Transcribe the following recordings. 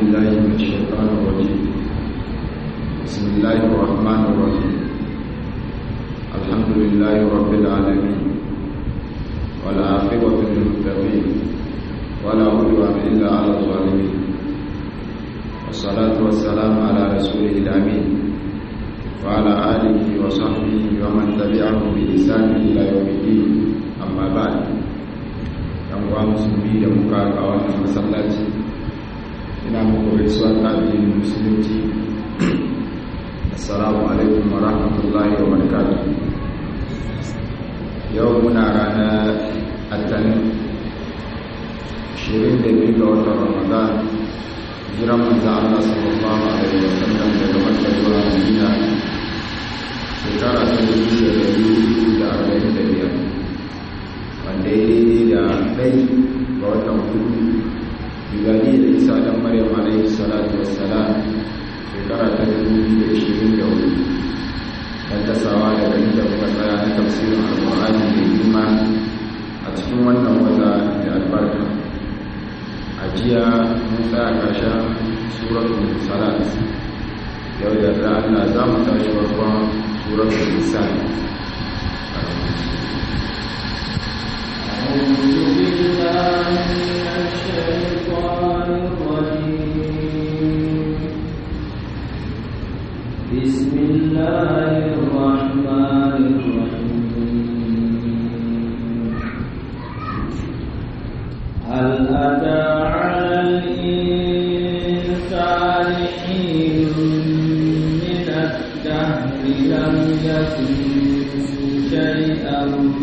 بالله من الشيطان الرجيم بسم الله الرحمن الرحيم الحمد لله رب العالمين والعاقبة للمتقين ولا عدوان إلا على الظالمين والصلاة والسلام على رسوله الأمين وعلى آله وصحبه ومن تبعه بإحسان إلى يوم الدين أما بعد uwa musulmi da muka a wannan masallaci ina muku gaisuwa ta addinin musulunci assalamu alaikum wa rahmatullahi wa barakatuh yau muna ranar attanin 22 ga watan ramadan jiran manzo Allah sallallahu alaihi wa sallam daga Makka zuwa Madina shekara ta 1445 wanda ya daidai da ɗai ga watan hudu miladi da isa ɗan maryam alaihi salatu wassalam shekara ta dubu da ishirin da hudu don tasawa daga inda muka tsaya na tafsirin alƙur'ani mai girma a cikin wannan wata mai albarka a jiya mun tsaya ƙarshen suratul salat yau da Allah za mu tashi farkon suratul nisan أعوذ بالله من الشيطان الرجيم بسم الله الرحمن الرحيم هل أتى على الإنسان حين من الدهر لم يكن شيئا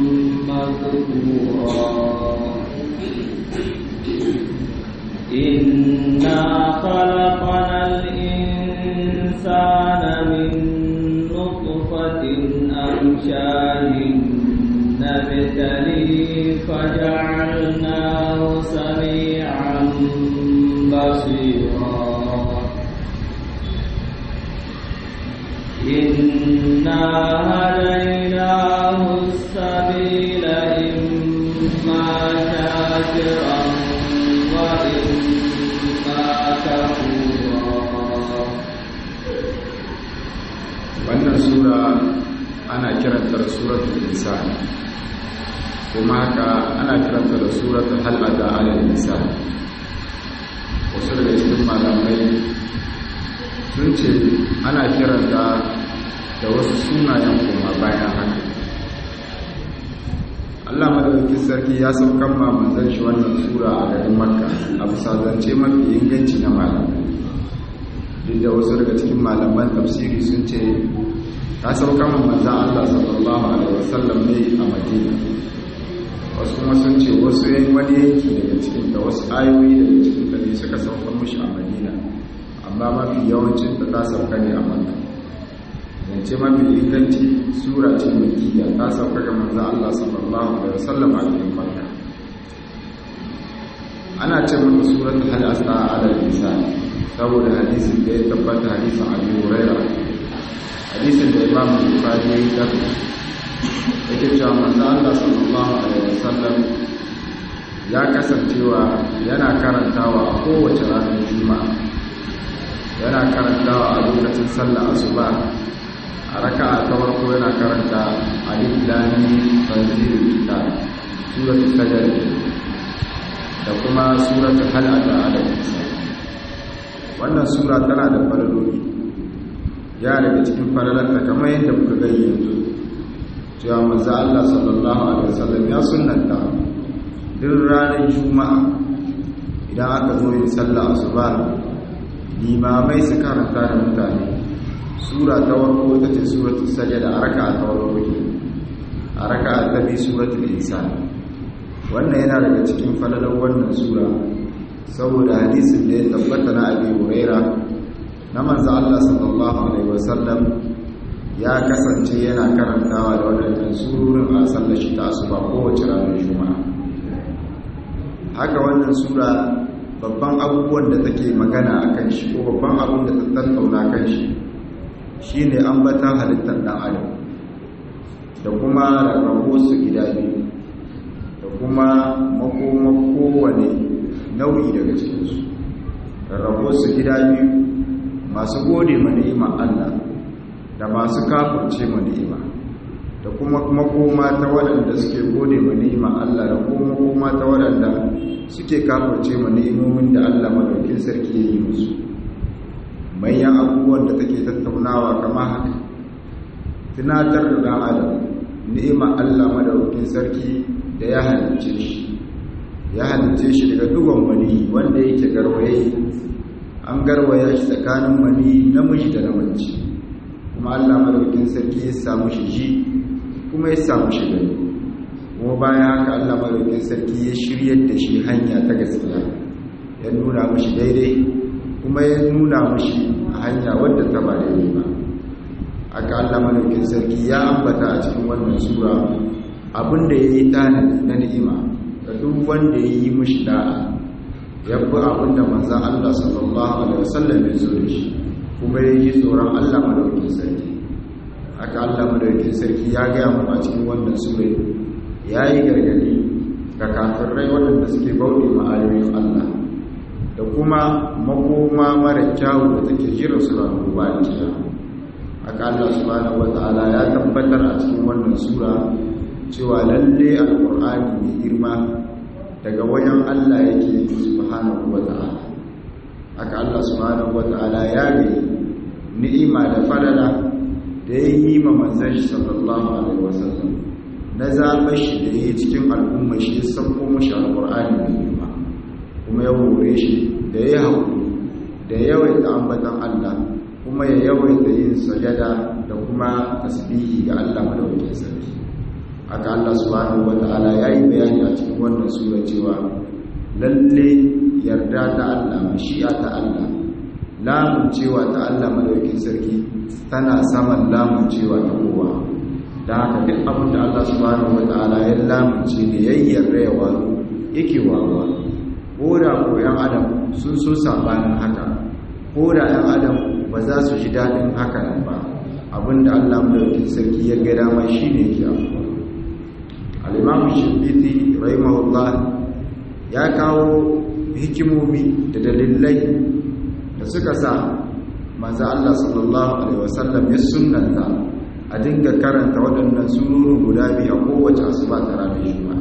مذكورا إنا خلقنا الإنسان من نطفة أمشاج نبتليه فجعلناه سميعا بصيرا إنا هديناه السبيل إما شاكرا وإما كفورا wannan sura ana kiranta da suratul insan kuma haka ana kiranta da suratul hal ada ala insan wasu daga cikin malamai sun ce ana kiranta da wasu sunayen kuma bayan haka Allah madaukakin sarki ya saukan ma manzon shi wannan sura a garin Makka a bisa zance mafi inganci na malamai duk da wasu daga cikin malaman tafsiri sun ce ta saukan ma manzon Allah sallallahu alaihi wasallam ne a Madina wasu kuma sun ce wasu yan wani yanki daga cikin da wasu ayoyi daga cikin da ne suka saukan mushi a Madina amma mafi yawancin ta ta sauka ne a Makka zance mafi inganci sura ce makiyya ta sauka ga manzo Allah sallallahu alaihi wasallam a cikin Makka ana ce mata suratul hal asa ala lisan saboda hadisin da ya tabbata hadisin Abu Hurairah hadisin da Imam Bukhari ya yi yake cewa manzo Allah sallallahu alaihi wasallam ya kasancewa yana karantawa a kowace ranar juma'a yana karantawa a lokacin sallar asuba a raka ta farko yana karanta alif lami tanzilul kitab suratul fajr da kuma suratul hal ata ala wannan sura tana da falaloli ya daga cikin falalarta kamar yadda muka gani yanzu cewa manzo Allah sallallahu alaihi wasallam ya sunnanta duk ranar juma'a idan aka zo yin sallah asuba limamai su karanta da mutane sura ta warko ta ce suratul sajada a raka'a ta warko ke a raka'a ta bi suratul insan wannan yana daga cikin falalar wannan sura saboda hadisin da ya tabbata na abi huraira na manzo Allah sallallahu alaihi wasallam ya kasance yana karantawa da wadannan surorin a sallar shi ta asuba kowace ranar juma'a haka wannan sura babban abubuwan da take magana akan shi ko babban abun da ta tattauna kan shi shi ne ambatan halittar ɗan adam da kuma rarrabo su gida biyu da kuma makoma kowane nau'i daga cikinsu rabo su gida biyu masu gode ma ni'ima Allah da masu kafirce ma ni'ima da kuma makoma ta waɗanda suke gode ma ni'ima Allah da kuma makoma ta waɗanda suke kafirce ma ni'imomin da Allah madaukin sarki ya yi musu manyan abubuwan da take tattaunawa kama haka tunatar da ɗan adam ni'ima Allah madaukin sarki da ya halicce shi ya halicce shi daga dugon mani wanda yake garwaye an garwaya shi tsakanin mani namiji da namiji kuma Allah madaukin sarki ya samu shi ji kuma ya samu shi gani kuma bayan haka Allah madaukin sarki ya shiryar da shi hanya ta gaskiya ya nuna mashi daidai kuma ya nuna mashi a hanya wadda ta ba daidai ba aka Allah madaukin sarki ya ambata a cikin wannan sura abinda ya yi tanadi na ni'ima ga duk wanda ya yi mashi da'a ya bi abinda manzan Allah sallallahu alaihi wasallam ya zo da shi kuma ya yi tsoron Allah madaukin sarki aka Allah madaukin sarki ya gaya mu a cikin wannan sura ya yi gargadi ga kafirai waɗanda suke bauɗe ma'ayoyin Allah da kuma makoma mara kyawu da take jira su ranar ba da aka Allah subhanahu wata'ala ya tabbatar a cikin wannan sura cewa lalle alqur'ani mai girma daga wajen Allah yake subhanahu wata'ala aka Allah subhanahu wata'ala ya ga ni'ima da falala da ya yi ma manzon shi sallallahu alaihi wasallam na zaɓar shi da ya yi cikin al'umma shi ya sauko mashi alqur'ani mai girma kuma ya hore shi da ya haƙuri da yawaita ambatan Allah kuma ya yawaita yin sajada da kuma tasbihi ga Allah madaukakin sarki haka Allah subhanahu wataala yayi bayani a cikin wannan sura cewa lalle yarda ta Allah mashi'a ta Allah lamun cewa ta Allah madaukakin sarki tana saman lamun cewa ta kowa da haka duk abin da Allah subhanahu wataala ya lamunce ne yayyarda ya wazo yake wawa ko da ko yan adam sun so sabanin haka ko da yan adam ba za su ji daɗin haka nan ba abinda Allah mulkin sarki ya ga dama shine ke afuwa al-imam shibiti rahimahullah ya kawo hikimomi da dalilai da suka sa manzo Allah sallallahu alaihi wasallam ya sunnanta a dinga karanta waɗannan sururu guda biyu a kowace asuba ta ranar juma'a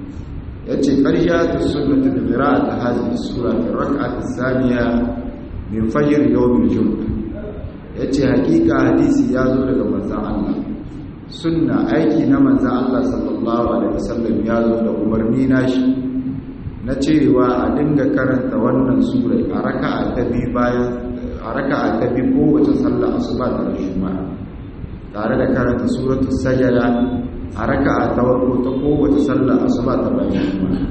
yace qaryatu sunnatu bi qira'ati hadhihi sura fi rak'ati thaniya min fajr yawm al-jum'ah ya ce hakika hadisi ya zo daga manzan Allah sunna aiki na manzan Allah sallallahu alaihi wasallam ya zo da umarni nashi na cewa a dinga karanta wannan sura a raka'a ta biyu bayan a raka'a ta biyu kowace sallar asuba da juma'a tare da karanta suratul sajada a raka'a ta farko ta kowace sallar asuba ta bayan juma'a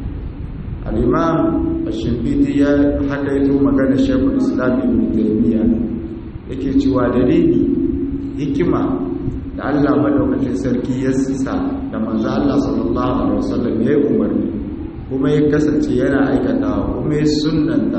al-imam ash-shafiti ya hakaito magana shaykhul islam ibn taymiyyah yake cewa dalili hikima da Allah madaukakin sarki ya sisa da manzo Allah sallallahu alaihi wasallam ya yi umarni kuma ya kasance yana aikatawa kuma ya sunnanta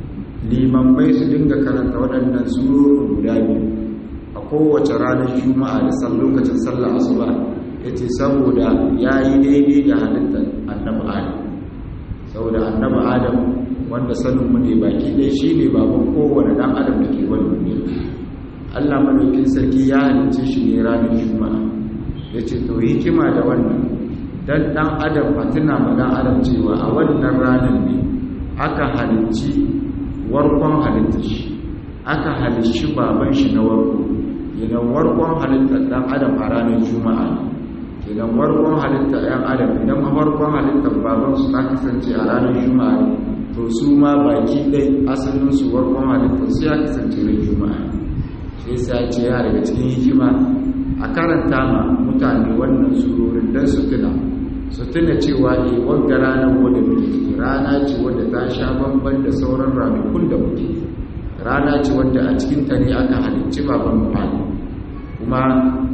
limamai su dinga karanta waɗannan surorin guda biyu a kowace ranar juma'a da san lokacin sallar asuba yace saboda yayi daidai da halittar annabi Adam saboda annabi Adam wanda sanin mu ne baki dai shine baban kowane dan adam da ke wani duniya Allah madaukin sarki ya halicce shi ne ranar juma'a yace to hikima da wannan dan dan adam a tuna ma dan adam cewa a wannan ranar ne aka halicci warkon halittar shi aka halicci baban shi na warko idan warkon halittar dan adam a ranar juma'a idan warkon halittar yan adam idan warkon halittar baban su ta kasance a ranar juma'a to su ma baki ɗai asalinsu warkon halittar su ya kasance na juma'a sai sai ce ya daga cikin hikima a karanta ma mutane wannan surorin don su tuna su tuna cewa ne wadda ranar wadda muke ciki rana ce wadda ta sha bamban da sauran ranakun da muke rana ce wadda a cikin ta ne aka halicci baban mutane kuma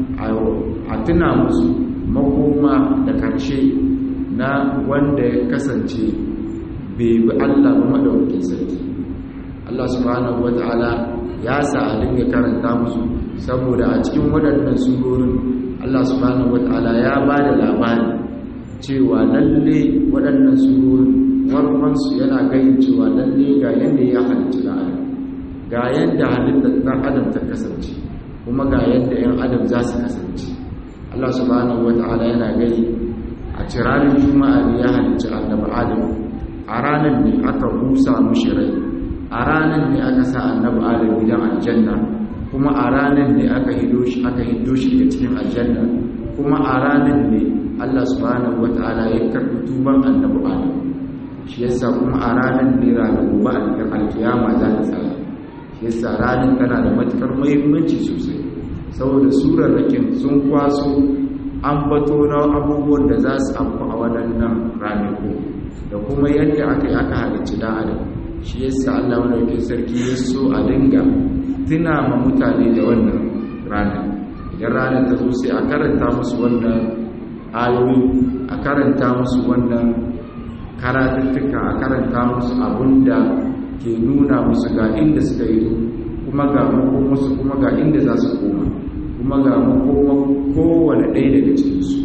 a tuna musu makoma da karshe na wanda ya kasance bai bi Allah ba madaukakin sarki Allah subhanahu wata'ala ya sa a dinga karanta musu saboda a cikin waɗannan surorin Allah subhanahu wata'ala ya ba da labari cewa lalle waɗannan surorin warwansu yana ganin cewa lalle ga yadda ya halitta da adam ga yadda halittar ɗan adam ta kasance kuma ga yadda 'yan adam za su kasance Allah subhanahu wa ta'ala yana gani a cirarin juma'a ne ya halicci annabi adam a ranar ne aka busa mushi rai a ranar ne aka sa annabi adam gidan aljanna kuma a ranar ne aka hido shi aka hido shi daga cikin aljanna kuma a ranar ne Allah subhanahu wa ta'ala ya karɓi tuban annabi adam shi yasa kuma a ranar ne ranar gobe alkiyama za ta tsaya shi yasa ranar tana da matukar muhimmanci sosai saboda surar rakin sun kwaso an bato na abubuwan da za su amfa a waɗannan ranaku da kuma yadda aka yi aka halicci da adam shi yasa allah madaukin sarki ya so a dinga tuna ma mutane da wannan ranar idan ranar ta zo sai a karanta musu wannan ayoyi a karanta musu wannan karatuttuka a karanta musu abun da ke nuna musu ga inda suka yi kuma ga makomarsu kuma ga inda za su koma kuma ga makomar kowane ɗaya daga cikinsu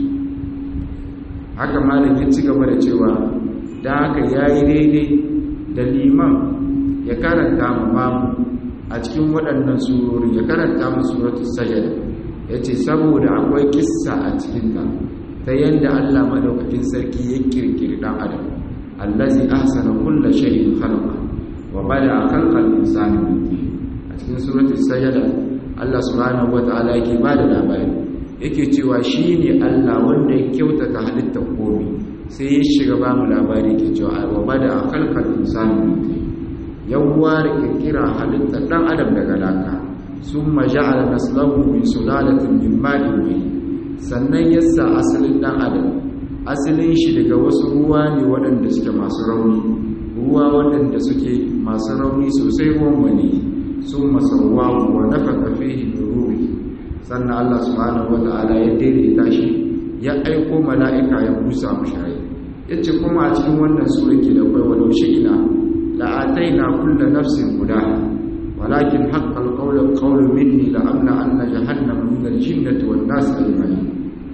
haka malam ya ci gaba da cewa da haka ya yi daidai da liman ya karanta ma mamu a cikin waɗannan surori ya karanta mu suratul sajada ya ce saboda akwai kissa a cikinta ta yadda allah maɗaukakin sarki ya kirkiri ɗan adam allazi ahsana kulla shay'in khalaqa wa bada khalqal insani min tin a cikin suratul sajada Allah subhanahu wataala yake bada labari yake cewa shine Allah wanda ya kyautata halittar komai sai ya shiga ba mu labari yake cewa wa bada khalqal insani min tin yawwa da kirkira halittar dan adam daga laka summa ja'ala naslahu min sulalatin min ma'in sannan yasa asalin dan adam asalin shi daga wasu ruwa ne waɗanda suke masu rauni ruwa waɗanda suke masu rauni sosai ruwan wani sun masarwa wa nafaka fihi min ruhi sannan Allah subhanahu wata'ala ya daidaita shi ya aiko mala'ika ya busa mashi rai yace kuma a cikin wannan sura ke da kai walau shi'ina la ataina kullu nafsin hudaha walakin haqqal qawlu qawlu minni la amla anna jahannama min al-jinnati wan nas ajma'in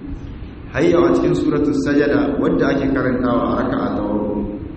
hayya a cikin suratul sajada wadda ake karantawa a raka'a ta farko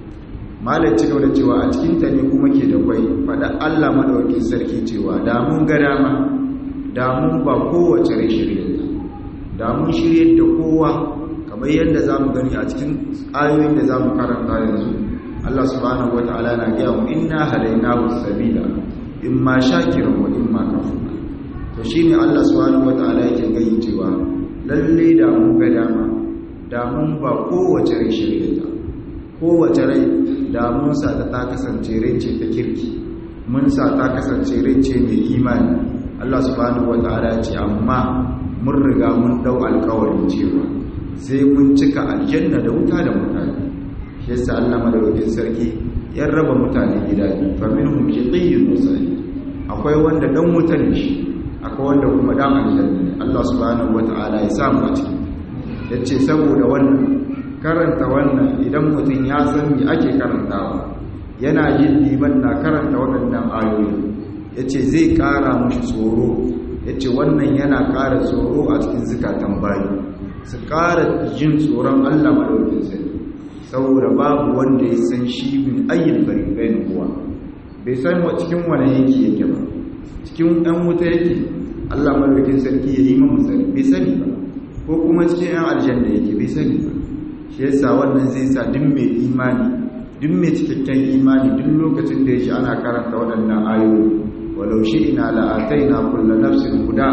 malai ci gaba da cewa a cikin ta ne kuma ke da kwai fada Allah madaukakin sarki cewa da mun ga dama da mun ba kowace rai shirye ta da mun shirye da kowa kamar yadda zamu gani a cikin ayoyin da zamu karanta yanzu Allah subhanahu wataala na ga mu inna hadainahu sabila imma shakiran wa imma kafura to shine Allah subhanahu wataala yake gani cewa lalle da mun ga dama da mun ba kowace rai shirye ta kowace rai da mun sa ta kasance rai ce ta kirki mun sa ta kasance rai ce mai imani Allah subhanahu wata'ala ce amma mun riga mun dau alƙawarin cewa sai mun cika aljanna da wuta da mutane shi yasa Allah madaukakin sarki ya raba mutane gida biyu fa minhum shaqiyyun wa sa'id akwai wanda dan wuta ne shi akwai wanda kuma dan aljanna ne Allah subhanahu wata'ala ya sa mu a ciki yace saboda wannan karanta wannan idan mutum ya san me ake karantawa yana yin liman na karanta waɗannan ayoyi ya ce zai ƙara mashi tsoro ya ce wannan yana ƙara tsoro a cikin zukatan bayi su ƙara jin tsoron allah maɗaukin sai saboda babu wanda ya san shi min ayyin baribain kuwa bai san wa cikin wani yanki yake ba cikin ɗan wuta yake allah maɗaukin sarki ya yi mamu sani bai sani ba ko kuma cikin ‘yan aljanna yake bai sani ba shi yasa wannan zai sa duk mai imani duk mai cikakken imani duk lokacin da ya shi ana karanta waɗannan ayoyi walau shi ina la'atai na kulla nafsin guda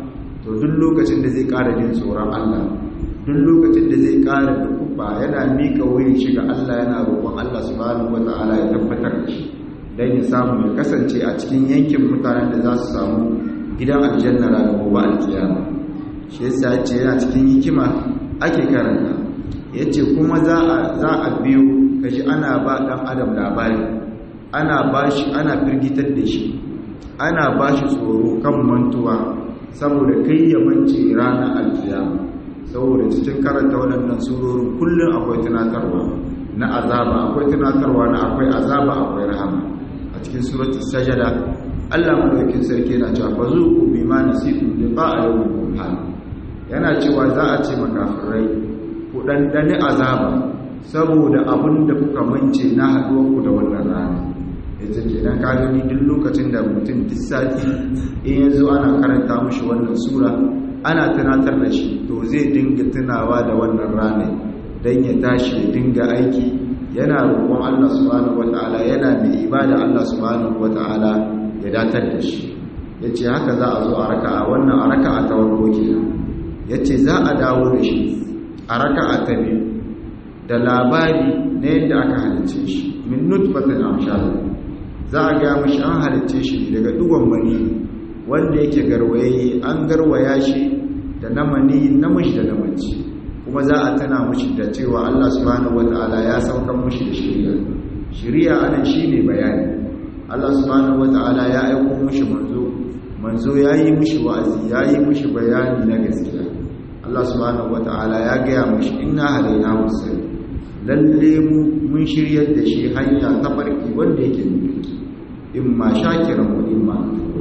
to duk lokacin da zai ƙara jin tsoron Allah duk lokacin da zai ƙara da kufa yana miƙa wuyin shi ga Allah yana roƙon Allah subhanahu wa ta'ala ya tabbatar da shi dan ya samu ya kasance a cikin yankin mutanen da za su samu gidan aljanna ranar gobe alkiyama shi yasa ya ce yana cikin hikima ake karanta ya ce kuma za a biyo kashi ana ba ɗan adam labari ana ba shi ana firgitar da shi ana ba shi tsoro kan mantuwa saboda kai ya mance ranar alkiyama saboda cikin karanta waɗannan surorin kullum akwai tunatarwa na azaba akwai tunatarwa na akwai azaba akwai rahama a cikin suratul sajada Allah madaukakin sarki yana cewa fa zuqu bima nasitu liqa'a yawmikum hal yana cewa za a ce makafirai ku dandane azaba saboda abin da kuka mance na haɗuwarku da wannan rana ita ke nan ka gani duk lokacin da mutum duk sati in yanzu ana karanta mushi wannan sura ana tunatar da shi to zai dinga tunawa da wannan rana don ya tashi ya dinga aiki yana roƙon Allah subhanahu wata'ala yana mai ibada Allah subhanahu wata'ala ya datar da shi ya ce haka za a zo a raka a wannan a raka a tawarko kenan ya ce za a dawo da shi a raka a ta biyu da labari na yadda aka halice shi min nutfatin amshal za a ga mashi an halice shi daga dugon mani wanda yake garwaye an garwaya shi da na mani namiji da namaci kuma za a tana mushi da cewa Allah subhanahu wataala ya saukar mushi da shari'a shari'a anan shine bayani Allah subhanahu wataala ya aika mushi manzo manzo yayi mushi wa'azi yayi mushi bayani na gaskiya Allah subhanahu wataala ya gaya mushi inna hadaina musalli lalle mu mun shiryar da shi hanya ta farki wanda yake nufi in ma shakiran wa in ma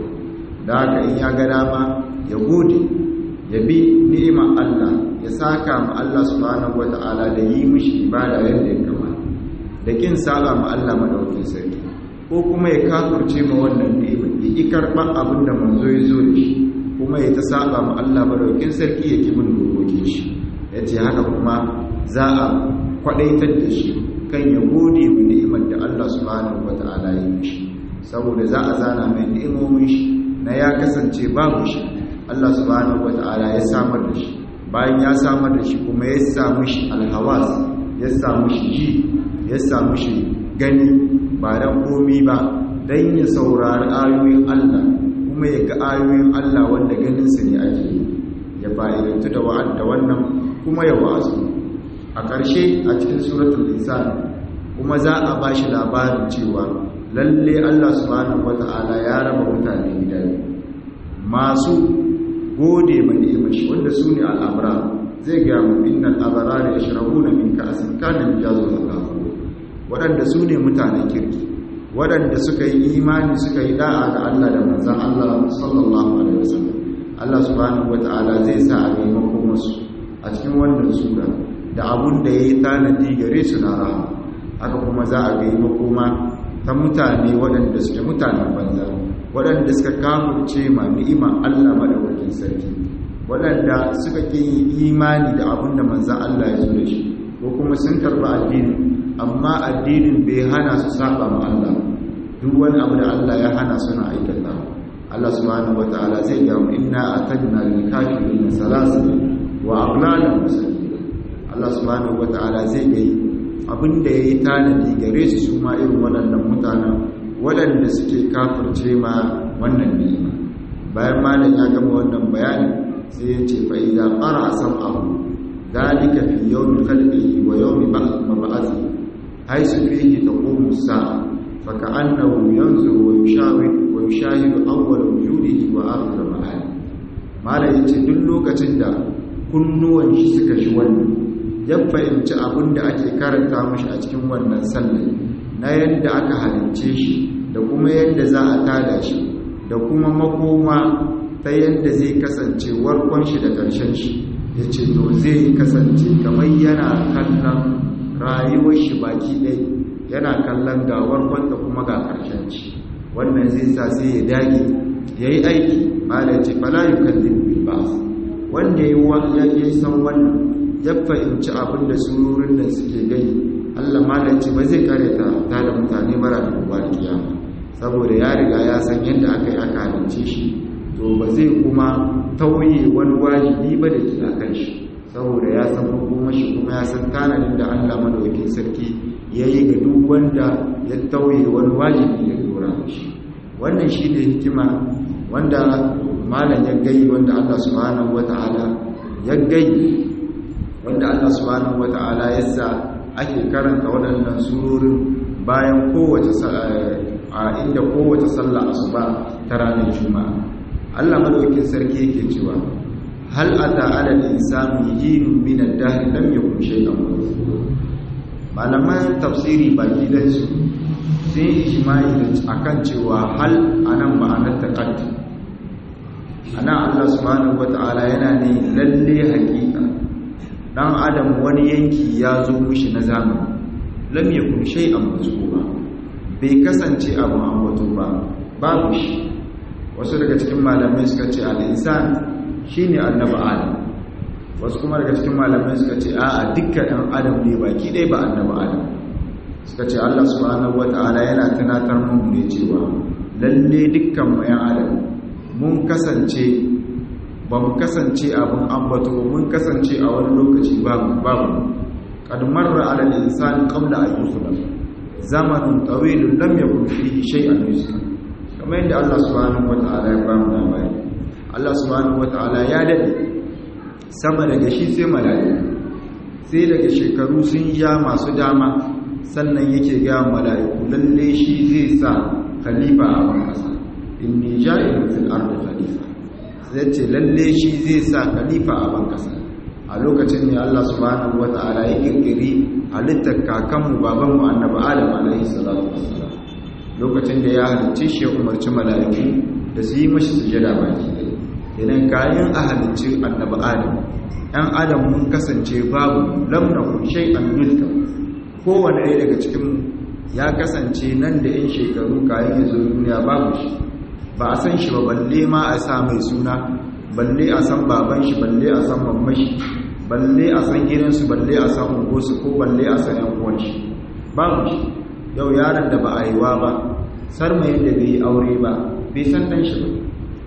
da haka in ya ga dama ya gode ya bi ni'imar Allah ya saka ma Allah subhanahu wata'ala da yi mishi ibada yadda ya kamata da kin saba ma Allah madaukin sarki ko kuma ya kafirce ma wannan ni'imar ya ki karban abin da manzo ya zo da shi kuma ya ta saba ma Allah madaukin sarki ya ki bin dokokin shi yace haka kuma za a kwadaitar da shi kan ya gode wa ni'imar da Allah subhanahu wata'ala ya yi mishi saboda za a zana mai ni'imomin shi na ya kasance babu shi Allah subhanahu wata'ala ya samar da shi bayan ya samar da shi kuma ya samu shi alhawas ya samu shi ji ya samu shi gani ba dan komi ba dan ya saurari ayoyin Allah kuma ya ga ayoyin Allah wanda ganin su ne ake yi ya fa'idantu da wa'ad da wannan kuma ya wa'azu a ƙarshe a cikin suratul insan kuma za a ba shi labarin cewa lalle Allah subhanahu wata'ala ya raba mutane gida masu gode ma ni'imar shi wanda su ne al'amra zai ga mu innal abrara yashrabuna min ka'sin kana mijazu zalahu waɗanda su ne mutanen kirki waɗanda suka yi imani suka yi da'a ga Allah da manzon Allah sallallahu alaihi wasallam Allah subhanahu wata'ala zai sa a maimakon wasu a cikin wannan sura da abun da yayi tanadi gare su na rahama haka kuma za a ga makoma ta mutane waɗanda suke mutanen banza waɗanda suka kafurce ma ni'ima Allah madaukakin sarki waɗanda suka ƙi imani da abin da manzan Allah ya zo da shi ko kuma sun karɓi addini amma addinin bai hana su saba ma Allah duk wani abu da Allah ya hana suna aikata Allah subhanahu wataala zai ga mu inna atadna lil kafirin salasin wa aghlalan musallin Allah subhanahu wataala zai ga abinda yayi tanadi gare su su ma irin waɗannan mutanen waɗanda suke kafirce ma wannan ni'ima bayan malam ya gama wannan bayani sai ya ce fa idza qara sam'ahu dalika fi yawmi khalqihi wa yawmi mab'athi haythu fihi taqumu as-sa'a fa ka'annahu yanzuru wa yushawid wa yushahidu awwal wujudihi wa akhir ma'ani malam yace duk lokacin da kunnuwan shi suka shi wannan ya fahimci abin da ake karanta mashi a cikin wannan sallar na yadda aka halince shi da kuma yadda za a tada shi da kuma makoma ta yadda zai kasance warkon shi da ƙarshen shi ya ce to zai kasance kamar yana kallon rayuwar shi baki ɗai yana kallon ga warkon da kuma ga ƙarshen shi wannan zai sa sai ya dage ya yi aiki ba da ce fala yi kallin bilbas wanda ya yi san wannan ya fahimci abin da surorin da suke gani Allah malanci ba zai kare ta ta da mutane mara da kuwa kiyama saboda ya riga ya san yadda aka yi aka halince shi to ba zai kuma tauye wani wajibi ba da ke a kan shi saboda ya san hukumar shi kuma ya san tanadin da Allah madaukakin sarki ya yi ga duk wanda ya tauye wani wajibi ya dora shi wannan shi ne hikima wanda malam ya gai wanda Allah subhanahu wata'ala ya gai wanda Allah subhanahu wata'ala ya sa ake karanta waɗannan surorin bayan kowace a inda kowace sallah asuba ta ranar juma'a Allah madaukakin sarki yake cewa hal ata ala al-insani hinun min ad-dahr lam yakun shay'an malaman tafsiri baki da su sun ijma'i akan cewa hal anan ma'anar taqaddi ana Allah subhanahu wata'ala yana ne lalle hakika dan adam wani yanki ya zo mishi na zamani lam yakun shay'an mazkura bai kasance abun ambato ba babu shi wasu daga cikin malamai suka ce al-insan shine annabi adam wasu kuma daga cikin malamai suka ce a'a dukkan ɗan adam ne baki ɗaya ba annabi adam suka ce Allah subhanahu wata'ala yana tunatar mu ne cewa lalle dukkan mu ƴan adam mun kasance ba mu kasance abin ambato mun kasance a wani lokaci babu babu qad marra 'ala al-insani qabla an yukhlaq zamanun tawilun lam yakun fihi shay'an yusra kamar yadda Allah subhanahu wata'ala ya bamu labari Allah subhanahu wata'ala ya dade sama daga shi sai mala'iku sai daga shekaru sun ja masu dama sannan yake ga mala'iku lalle shi zai sa khalifa a ban kasa inni ja'ilun fil ardi khalifa zai ce lalle shi zai sa khalifa a ban kasa a lokacin ne Allah subhanahu wata'ala ya kirkiri halittar kakanmu babanmu annabi Adam alaihi salatu wassalam lokacin da ya halicce shi ya umarci mala'iku da su yi mashi sujada baki idan kayan a halicci annabi Adam ɗan Adam mun kasance babu lamna shay'an milka kowane ɗaya daga cikin ya kasance nan da 'yan shekaru kayan ya zo duniya babu shi ba a san shi ba balle ma a sa mai suna balle a san baban shi balle a san mamman shi balle a san gidansu balle a san ungosu ko balle a san yan uwan shi babu shi yau yaron da ba a yiwa ba sarmayin da bai yi aure ba bai san dan shi ba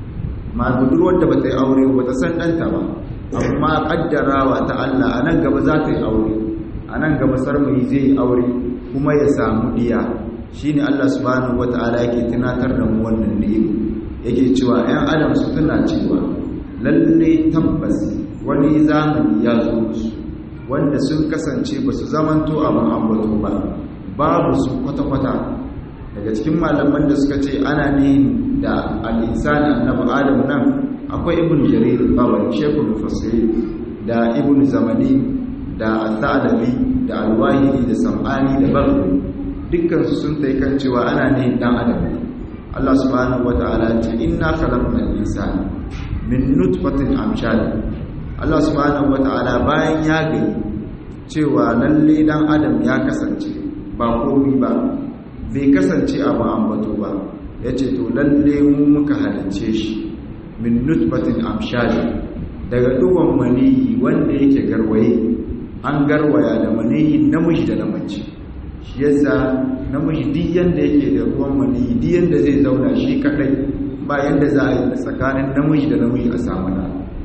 ma budurwar da ba ta yi aure ba ta san ɗanta ba amma kaddarawa ta Allah a nan gaba za ta yi aure a nan gaba sarmayi zai yi aure kuma ya samu diya shine Allah subhanahu wataala yake tunatar da mu wannan ni'ima yake cewa 'yan adam su tuna cewa lalle tabbas wani zamani ya zo musu wanda sun kasance ba su zamanto abin ambato ba babu su kwata-kwata daga cikin malaman da suka ce ana ne da al'insani annabi adam nan akwai ibn jarir bawal shekul mufassiri da ibn zamani da al-thalabi da al-wahidi da sam'ani da baghi dukkan su sun tai kan cewa ana ne dan adam Allah subhanahu wata'ala ce inna khalaqnal insana min nutfatin amshal Allah subhanahu wata'ala bayan ya gani cewa lalle dan adam ya kasance ba komai ba bai kasance abu ambato ba yace to lalle mu muka halicce shi min nutfatin amshal daga duwan maniyi wanda yake garwaye an garwaya da maniyi namiji da namace shi yasa namiji duk yanda yake da ruwan maniyi duk yanda zai zauna shi kadai ba yanda za a yi tsakanin namiji da namiji a samu da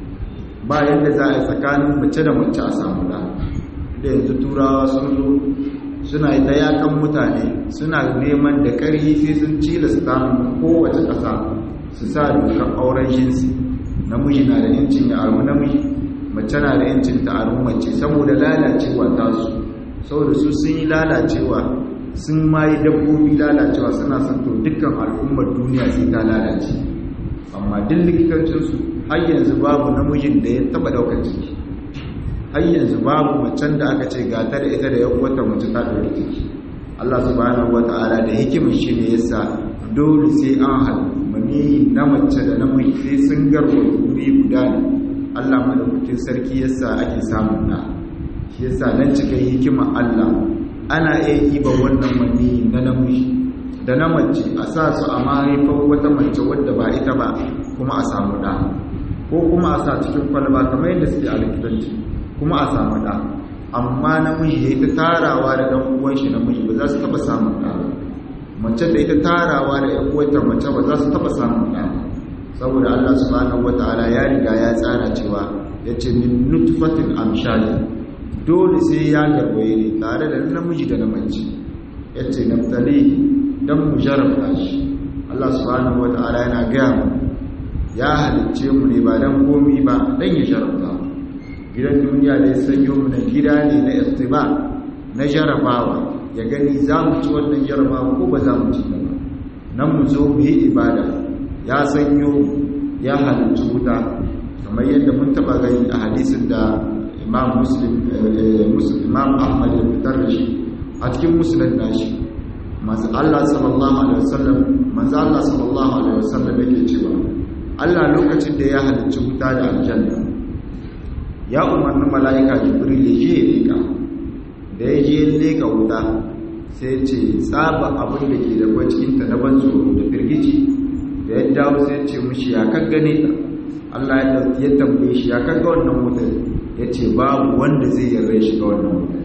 ba yanda za a yi tsakanin mace da mace a samu da da yanzu turawa sun zo suna yi ta yakan mutane suna neman da ƙarfi sai sun cilasta kowace ƙasa su sa dokar auren jinsi namiji na da yancin ya aru namiji mace na da yancin ta aru mace saboda lalacewa tasu saboda su sun yi lalacewa sun ma yi dabbobi lalacewa suna son to dukkan al'ummar duniya sai ta lalace amma duk likitancinsu har yanzu babu namijin da ya taba daukar ciki har yanzu babu macen da aka ce gata da ita da ya wata mace ta dauki ciki Allah subhanahu wata'ala da hikimin shi ne yasa dole sai an haɗu mani na mace da namiji sai sun garwa wuri guda ne Allah madaukakin sarki yasa ake samun na shi yasa nan cikin hikimar Allah ana iya iba wannan mani na namiji da na mace a sa su a mahaifar wata mace wadda ba ita ba kuma a samu ɗa ko kuma a sa cikin kwalba kamar yadda suke a likitanci kuma a samu ɗa amma namiji ya yi ta tarawa da ɗan uwan shi namiji ba za su taɓa samun ɗa mace da ita tarawa da ƴan uwanta mace ba za su taɓa samun ɗa saboda Allah subhanahu wataala ya riga ya tsara cewa yace min nutfatin amshali dole sai ya garwaye ne tare da namiji da namiji yace naftali dan mu jarabta shi Allah subhanahu wataala yana gaya mu ya halicce mu ne ba dan komi ba dan ya jarabta gidan duniya da ya sanyo mu na gida ne na istiba na jarabawa ya gani za mu ci wannan jarabawa ko ba za mu ci ba nan mu zo mu yi ibada ya sanyo ya halicci wuta kamar yadda mun taba gani a hadisin da imam muslim imam ahmad ya fitar da shi a cikin musulun nashi manzo Allah sallallahu alaihi wasallam manzo Allah sallallahu alaihi wasallam yake cewa Allah lokacin da ya halicci wuta da aljanna ya umarni mala'ika jibril ya je ya leka da ya je leka wuta sai ce tsaba abin da ke da cikinta na ban tsoro da firgici da ya dawo sai ce mushi ya kan gane ta Allah ya tambaye shi ya kan ga wannan wutar ya ce babu wanda zai yarda shi ga wannan wutar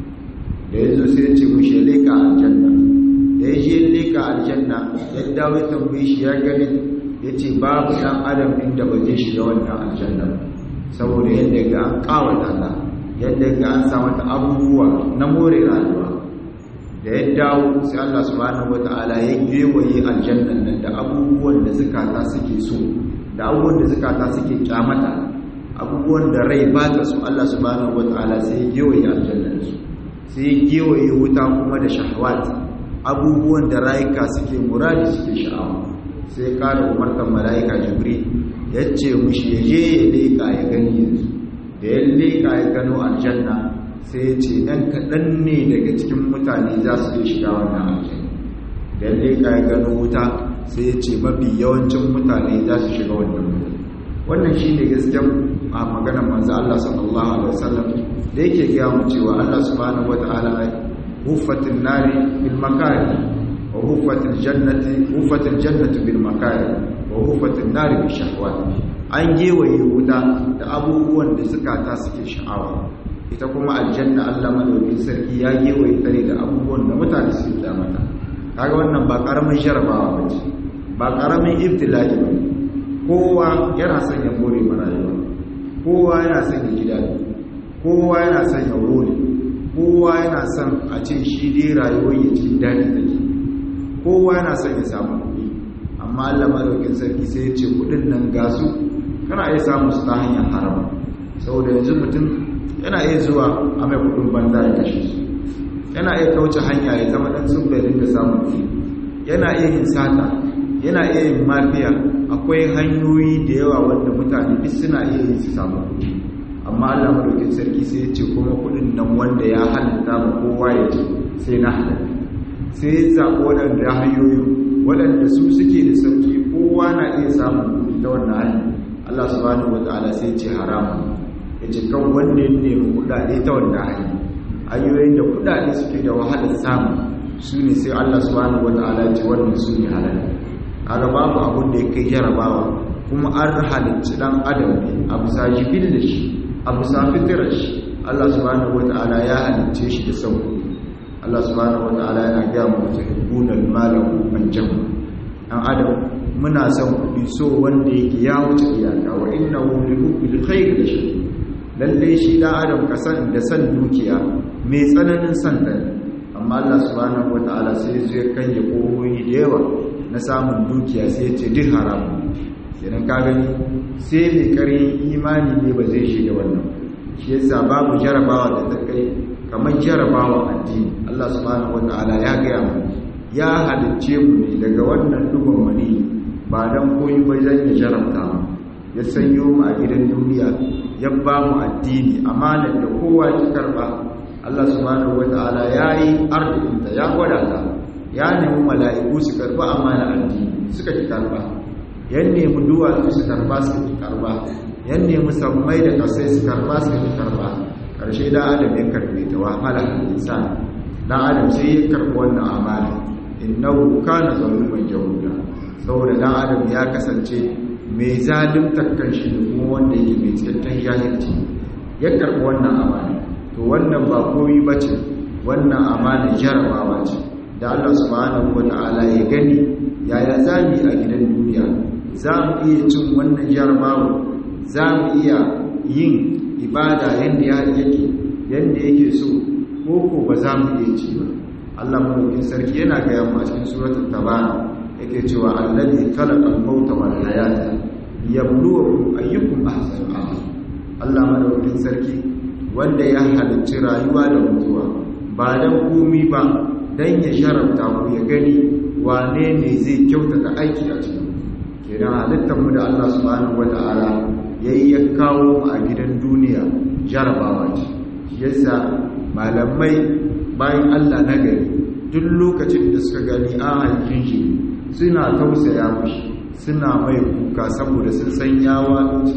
da ya zo sai ya ce mushi ya leka aljanna da ya je leka aljanna ya dawo ya tambaye shi ya gani ya ce babu ɗan adam inda ba zai shiga wannan aljanna saboda yadda ga an kawata ta yadda ga an sa mata abubuwa na more rayuwa da ya dawo sai Allah subhanahu wata'ala ya gewaye aljannan nan da abubuwan da zukata suke so da abubuwan da zukata suke kyamata abubuwan da rai ba ta so Allah subhanahu wata'ala sai ya gewaye aljannan su sai ya gewaye wuta kuma da shahawat abubuwan da rayuka suke muradi suke sha'awa sai kara umartar mala'ika jibril ya ce mushi ya je ya leƙa ya gani yanzu da ya leƙa ya gano aljanna sai ya ce ɗan kaɗan ne daga cikin mutane za su iya shiga wannan aljanna da ya leƙa ya gano wuta sai ya ce mafi yawancin mutane za su shiga wannan wuta wannan shi ne gaskiyar a maganar manzo Allah sallallahu alaihi wasallam da yake gaya mu cewa Allah subhanahu wata'ala huffatin nari bil makari wa huffatil jannati huffatil jannatu bil makari wa huffatin nari bil shahwat an gewaye wuta da abubuwan da zukata suke sha'awa ita kuma aljanna Allah madaukakin sarki ya gewaye tare da abubuwan da mutane suke kyamata kaga wannan ba karamin jarabawa bace ba karamin ibtila'i bane kowa yana son ya more marayuwa kowa yana son ya ji daɗi kowa yana son ya role kowa yana son a ce shi dai rayuwar ya ci daɗi take kowa yana son ya samu kuɗi amma Allah madaukakin sarki sai ya ce kuɗin nan gasu kana iya samu su ta hanyar haram saboda yanzu mutum yana iya zuwa a mai kuɗin banza ya kashe su yana iya kauce hanya ya zama ɗan sun bai dinga samun kuɗi yana iya yin sata yana iya yin mafiya akwai hanyoyi da yawa wanda mutane duk suna iya yin su samu kuɗi amma Allah madaukakin sarki sai ya ce kuma kuɗin nan wanda ya halitta ma kowa ya ce sai na halatta sai ya zaɓi waɗanda hanyoyi waɗanda su suke da sauki kowa na iya samun kuɗi ta wannan hanyar Allah subhanahu wataala sai ya ce haramun ya ce kan wanda ya nemi kuɗaɗe ta wannan hanyar hanyoyin da kuɗaɗe suke da wahalar samu su ne sai Allah subhanahu wataala ya ce wannan su ne halal kaga babu abun da ya kai jarabawa kuma an halicci dan adam ne a bisa jibil da shi a bisa fitirar shi Allah subhanahu wata'ala ya halicce shi da sauki Allah subhanahu wata'ala yana gaya mu ta hibbunal malahu man jama dan adam muna son kuɗi so wanda yake ya wuce iyaka wa innahu li hubbil khair da shi lalle shi dan adam ka san da san dukiya mai tsananin san ta amma Allah subhanahu wata'ala sai zai kanye kohoyi da yawa na samun dukiya sai ce duk haramu kenan ka gani sai mai karin imani ne ba zai shiga wannan shi yasa babu jarabawa da ta kai kamar jarabawa addini Allah subhanahu wataala ya gaya mu ya halicce mu ne daga wannan duban mani ba dan koyi ba zan ya jarabta mu ya sanyo mu a gidan duniya ya ba mu addini amanar da kowa ki karba Allah subhanahu wataala yayi arzikinta ya gwada ta ya nemi mala'iku su karba amana addini suka ki karba yan nemi duwatsu su karba su ki karba yan nemi sammai da kasai su karba su ki karba karshe da adam ya karbe ta wa malaka insan dan adam sai ya karbi wannan amana innahu kana zaluman jahuda saboda dan adam ya kasance mai zalimtar kanshi da kuma wanda yake mai cikakken jahilci ya karbi wannan amana to wannan ba koyi bace wannan amana jarabawa ce da Allah subhanahu wata'ala ya gani yaya za mu yi a gidan duniya za mu iya cin wannan jarabawa za mu iya yin ibada yadda yake yadda yake so ko ko ba za mu iya ci ba Allah mulkin sarki yana gaya mu a cikin suratul tabara yake cewa allazi khalaqa al-mauta wal hayata liyabluwakum ayyukum ahsanu amala Allah madaukakin sarki wanda ya halicci rayuwa da mutuwa ba dan komi ba don ya sharafta ku ya gani wane ne zai kyautata aiki a cikin kenan halittarmu da Allah subhanahu wata'ala ya yi ya kawo mu a gidan duniya jarabawa ce yasa malamai bayan Allah na gari duk lokacin da suka gani an haifin shi suna tausaya mushi suna mai kuka saboda sun san yawa cikin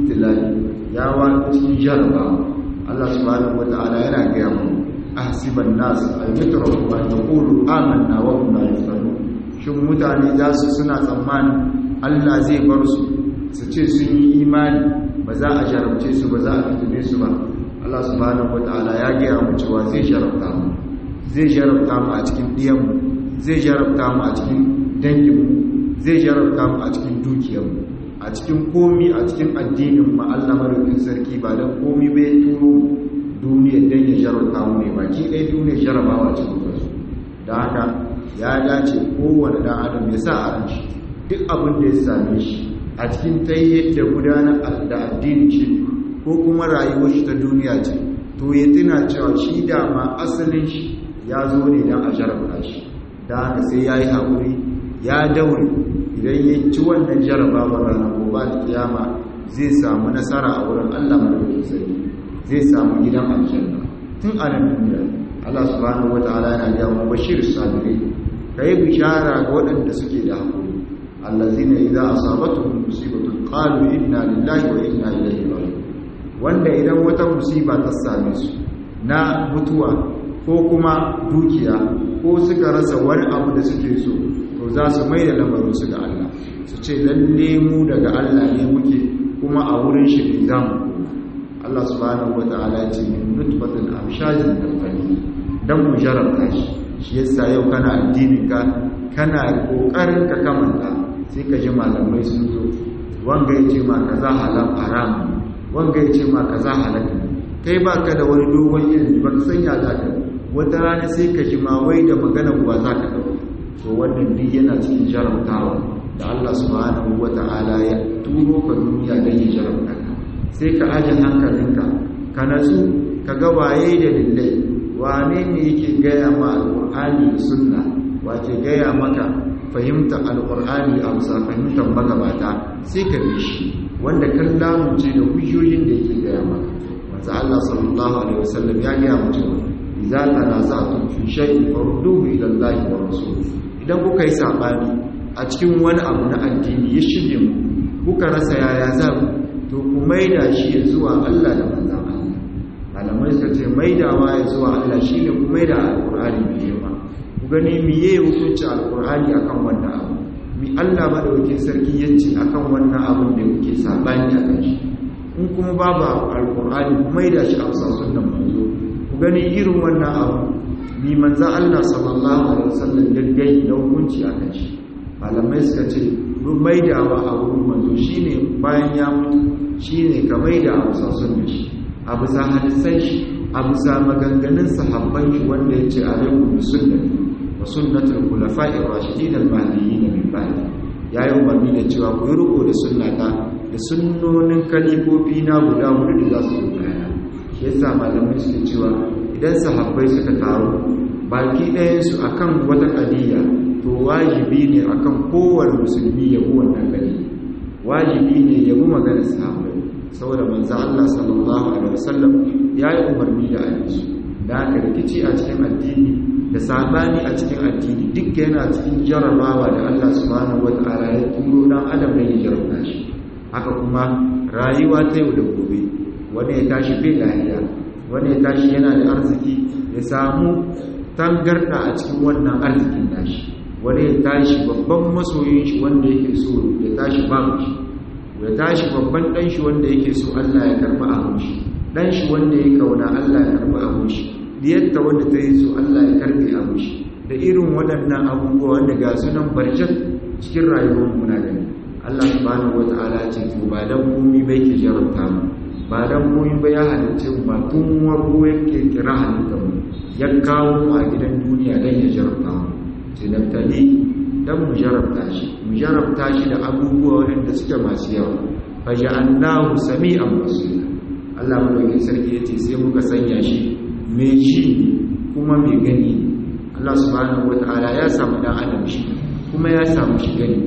ibtilai ya wani cikin jarabawa Allah subhanahu wata'ala yana gaya mu ahsiban nas ay yutraku an yaqulu amanna wa hum la yuftanun shin mutane za su suna tsammani Allah zai bar su su ce sun yi imani ba za a jarabce su ba za a fitine su ba Allah subhanahu wata'ala ya gaya mu cewa zai jarabta mu zai jarabta mu a cikin diyanmu zai jarabta mu a cikin danginmu zai jarabta mu a cikin dukiyarmu a cikin komi a cikin addinin mu Allah madaukakin sarki ba dan komi bai turo duniyar dan ya jarabta mu ne baki ɗaya duniyar jarabawa cikin wasu da haka ya dace kowane dan adam ya sa a ran shi duk abin da ya same shi a cikin tayyar da gudanar da addini shi ko kuma rayuwar shi ta duniya ce to ya tuna cewa shi dama asalin shi ya zo ne don a jarabta shi da haka sai ya yi haƙuri ya daure idan ya ci wannan jarabawar ranar gobe da kiyama zai samu nasara a wurin allah madaukakin sarki zai samu gidan aljanna tun a nan duniya allah subhanahu wata'ala yana gaya mu bashir sabiri ka yi bishara ga waɗanda suke da haƙuri allazina idza asabatuhum musibatun qalu inna lillahi wa inna ilaihi raji'un wanda idan wata musiba ta same su na mutuwa ko kuma dukiya ko suka rasa wani abu da suke so to za su mai da lamarinsu ga Allah su ce lalle mu daga Allah ne muke kuma a wurin shi ne za mu koma Allah subhanahu wa ta'ala ce min nutfatin amshajin nafani dan mu jarabta shi shi yasa yau kana addinin ka kana kokarin ka kamanta sai ka ji malamai sun zo wanga yace ma kaza halal haram wanga yace ma kaza halal kai baka da wani dogon ilimi baka sanya zaka wata rana sai ka ji ma wai da maganar ba za ka ɗauka to wannan duk yana cikin jarabtawa da Allah subhanahu wata'ala ya turo ka duniya don ya jarabta ka sai ka aje hankalinka ka natsu ka ga waye da lillai wane ne yake gaya ma alƙur'ani da sunna wace gaya maka fahimta alƙur'ani a bisa fahimtar magabata sai ka bi shi wanda kan lamunce da hujjojin da yake gaya maka manzo Allah sallallahu alaihi wasallam ya gaya mu cewa idza tanaza'tum fi shay'in farudduhu ila Allahi wa rasulih idan kuka yi sabani a cikin wani abu na addini ya shige mu kuka rasa yaya za ku to ku maida shi ya zuwa Allah da manzon Allah malamai suka ce maidawa ya zuwa Allah shine ku maida alqur'ani mai yawa ku gani miye hukunci alqur'ani akan wannan abu mi Allah madaukakin sarki yace akan wannan abun da kuke sabani akan shi in kuma babu alqur'ani ku maida shi a sunnan manzo gani irin wannan abu ni manza Allah sallallahu alaihi wasallam gaggai da hukunci a kan shi malamai suka ce maidawa a wurin manzo shine bayan ya mutu shine ka maida a bisa sunna shi a bisa hadisan shi a bisa maganganun sahabban shi wanda ya ce alaikum bi sunnati wa sunnatul khulafa'ir rashidin al-mahdiyyin min ba'di yayi umarni da cewa ku yi riko da sunnata da sunnonin kalifofi na guda hudu da za su zo bayana shi yasa malamai suke cewa idan sahabbai suka taru baki ɗayansu akan wata ƙadiyya to wajibi ne akan kowane musulmi ya bi wannan ƙadiyya wajibi ne ya bi maganar sahabbai saboda manzo Allah sallallahu alaihi wasallam ya yi umarni da ayyuka da haka rikici a cikin addini da sabani a cikin addini duk yana cikin jarabawa da Allah subhanahu wataala ya turo dan adam da ya jarabta shi haka kuma rayuwa ta yau da gobe wanda ya tashi bai lafiya wanda ya tashi yana da arziki ya samu tangarda a cikin wannan arzikin nashi wanda ya tashi babban masoyin shi wanda yake so ya tashi babu shi ya tashi babban dan shi wanda yake so Allah ya karba abun shi dan shi wanda ya kauna Allah ya karba abun shi diyatta wanda ta yi so Allah ya karbe abun shi da irin waɗannan abubuwa wanda ga sunan barjat cikin rayuwar mu na gani Allah subhanahu wataala ce to ba dan komai bai ke jarabta mu ba dan komai ba ya halitta mu ba tun warko yake kira halitta mu ya kawo mu a gidan duniya dan ya jarabta mu tinabtali dan mu jarabta shi mu jarabta shi da abubuwa wanda suke masu yawa fa ja'alnahu sami'an basira Allah madaukakin sarki yace sai muka sanya shi mai shi kuma mai gani Allah subhanahu wataala ya samu dan adam shi kuma ya samu shi gani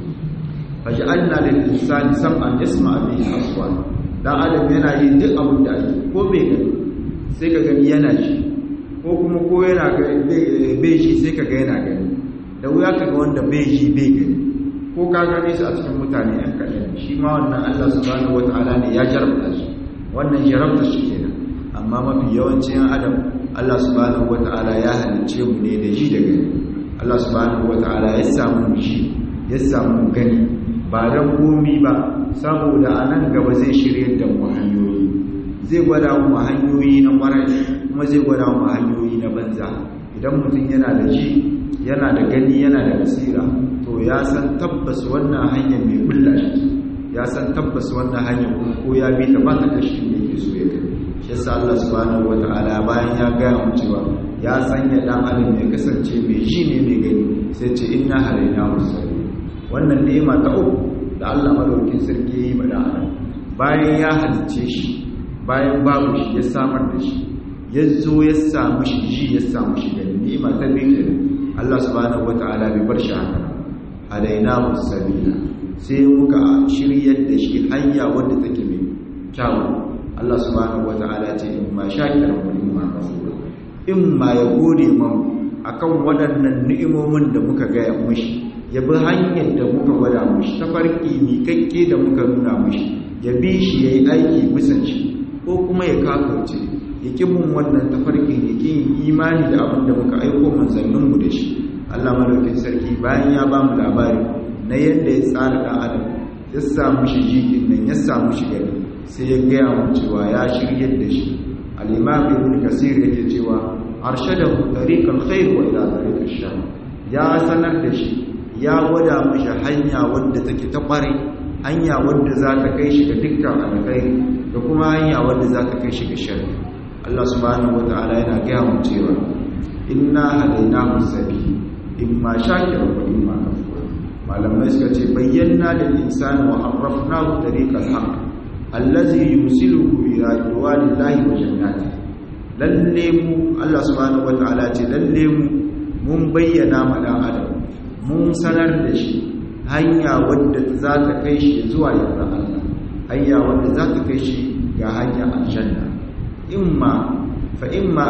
faj'alna lil insani sam'an yasma'a bihi aswat dan adam yana yin duk abin da ake ko bai gani sai ka gani yana shi ko kuma ko yana bai shi sai ka ga yana gani da wuya ka ga wanda bai shi bai gani ko ka gane su a cikin mutane yan kaɗan shi ma wannan Allah subhanahu wata'ala ne ya jarabta su wannan jarabta shi kenan amma mafi yawancin yan adam Allah subhanahu wata'ala ya halicce mu ne da ji da gani Allah subhanahu wata'ala ya samu ji ya samu gani ba dan komi ba saboda a nan gaba zai shirye da mu hanyoyi zai gwada mu hanyoyi na kwarai kuma zai gwada mu hanyoyi na banza idan mutum yana da ji yana da gani yana da basira to ya san tabbas wannan hanyar mai kulla shi ya san tabbas wannan hanyar kuma ko ya bi ta ba ta kashi da yake so ya kai shi yasa Allah subhanahu wataala bayan ya gaya mu cewa ya sanya dan adam ya kasance mai ji ne mai gani sai ce inna halaina musalli wannan ni'ima ta uku da Allah madaukakin sarki ya yi ma dan adam bayan ya halicce shi bayan babu shi ya samar da shi ya zo ya samu shi ji ya samu shi gani ni'ima ta biyu Allah subhanahu wata'ala bai bar shi haka alaina sabila sai muka shiryar da shi hanya wadda take mai kyau Allah subhanahu wata'ala ce in ma shakiran wa in ma kafura in ma ya gode man akan waɗannan ni'imomin da muka gaya mushi ya bi hanyar da muka gwada mushi ta farki miƙaƙƙe da muka nuna mushi ya bi shi ya yi aiki bisan shi ko kuma ya kafirce ya ƙi mun wannan tafarkin ya ƙi imani da abin da muka aiko manzanninmu da shi Allah madaukin sarki bayan ya ba mu labari na yadda ya tsara ɗan adam ya samu shi jikin nan ya samu shi gani sai ya gaya mu cewa ya shiryar da shi al-imam ibn kasir yake cewa arshadahu tariqal khair wa ila tariqash shar ya sanar da shi ya gwada mishi hanya wadda take ta kware hanya wadda za ta kai shi ga dukkan alkhairi da kuma hanya wadda za ta kai shi ga sharri Allah subhanahu wataala yana gaya mu cewa inna hadainahu sabil imma shakiran wa imma kafura malamai suka ce bayyana lil insani wa arrafnahu tariqal haqq allazi yusiluhu ila ridwanillahi wa jannati lalle mu Allah subhanahu wataala ce lalle mu mun bayyana ma dan adam mun sanar da shi hanya wadda za ta kai shi zuwa yarda Allah hanya wadda za ta kai shi ga hanya aljanna imma fa imma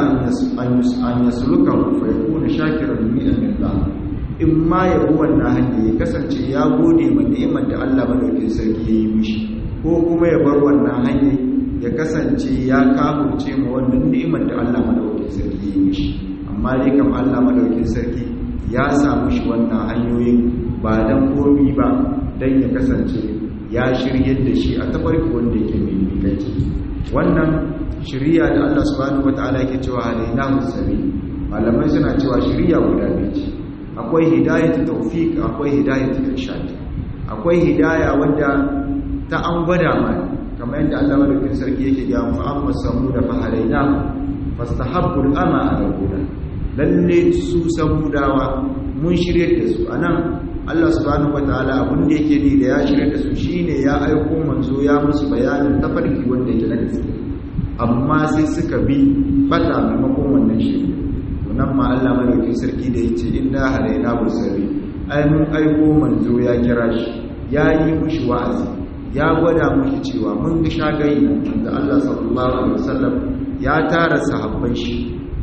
an yasluka fa yakuna shakiran ni'amillah imma ya bi wannan hanya ya kasance ya gode ma ni'imar da Allah madaukakin sarki ya yi mishi ko kuma ya bar wannan hanya ya kasance ya kafurce ma wannan ni'imar da Allah madaukakin sarki ya yi mishi amma dai kam Allah madaukakin sarki ya samu shi wannan hanyoyin ba dan komi ba dan ya kasance ya shiryar da shi a tafarki wanda yake mai miƙaƙi wannan shiriya da Allah subhanahu wataala yake cewa hadainahu sabil malamai suna cewa shiriya guda biyu ce akwai hidayatu tawfiq akwai hidayatu irshad akwai hidaya wanda ta an gwada mana kamar yadda Allah madaukakin sarki yake ga mu amma samu da fahalaina fastahabbu al-ama ala al-huda lalle su samudawa mun shirye da su anan Allah subhanahu wataala abin da yake ni da ya shirye da su shine ya aiko manzo ya musu bayanin tafarki wanda yake na gaske amma sai suka bi fata maimakon wannan shirye nan ma Allah madaukakin sarki da yace inna halaina busabi ai mun aiko manzo ya kira shi ya yi mushi wa'azi ya gwada mushi cewa mun ga shagayi da Allah sallallahu alaihi wasallam ya tara sahabban shi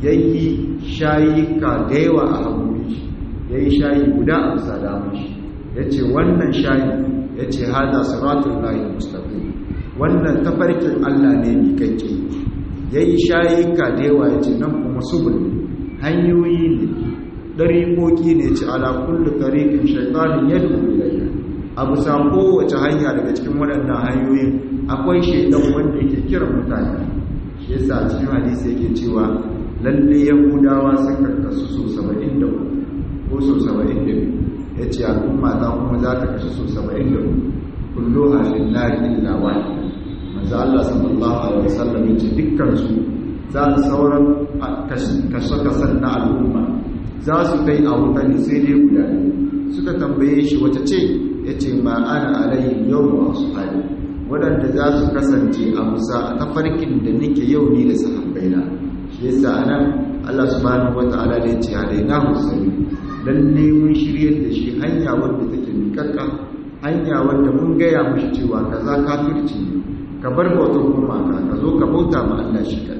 yayi shayika da yawa a hagun shi yayi shayi guda a bisa damun shi yace wannan shayi yace hada siratul lahi mustaqim wannan tafarkin Allah ne mi kake yayi shayika da yawa yace nan kuma subul hanyoyi ne dariƙoƙi ne ci ala kullu tariqin shaytanin yad'u ilayhi abu sa kowace hanya daga cikin waɗannan hanyoyin akwai shaidan wanda yake kira mutane shi yasa cikin hadisi yake cewa lalle yahudawa sun karkasu so 73 ko so 72 yace al'umma ta kuma za ta kasu so 73 kullu halin nari illa wahid manzo Allah sallallahu alaihi wasallam yace dukkan su za su sauran kashe-kashen na al'umma za su kai a wuta ne sai dai guda suka tambaye shi wata ce ya ce ma ana alayin yau da wasu hali waɗanda za su kasance a musa a tafarkin da nake yau ni da sahabbaina shi yasa anan Allah subhanahu wata'ala da ya ce halaina musulmi lalle mun shiryar da shi hanya wadda take mikakka hanya wadda mun gaya mushi cewa kaza kafirci ne ka bar bautar gumaka ka zo ka bauta ma Allah shi kadai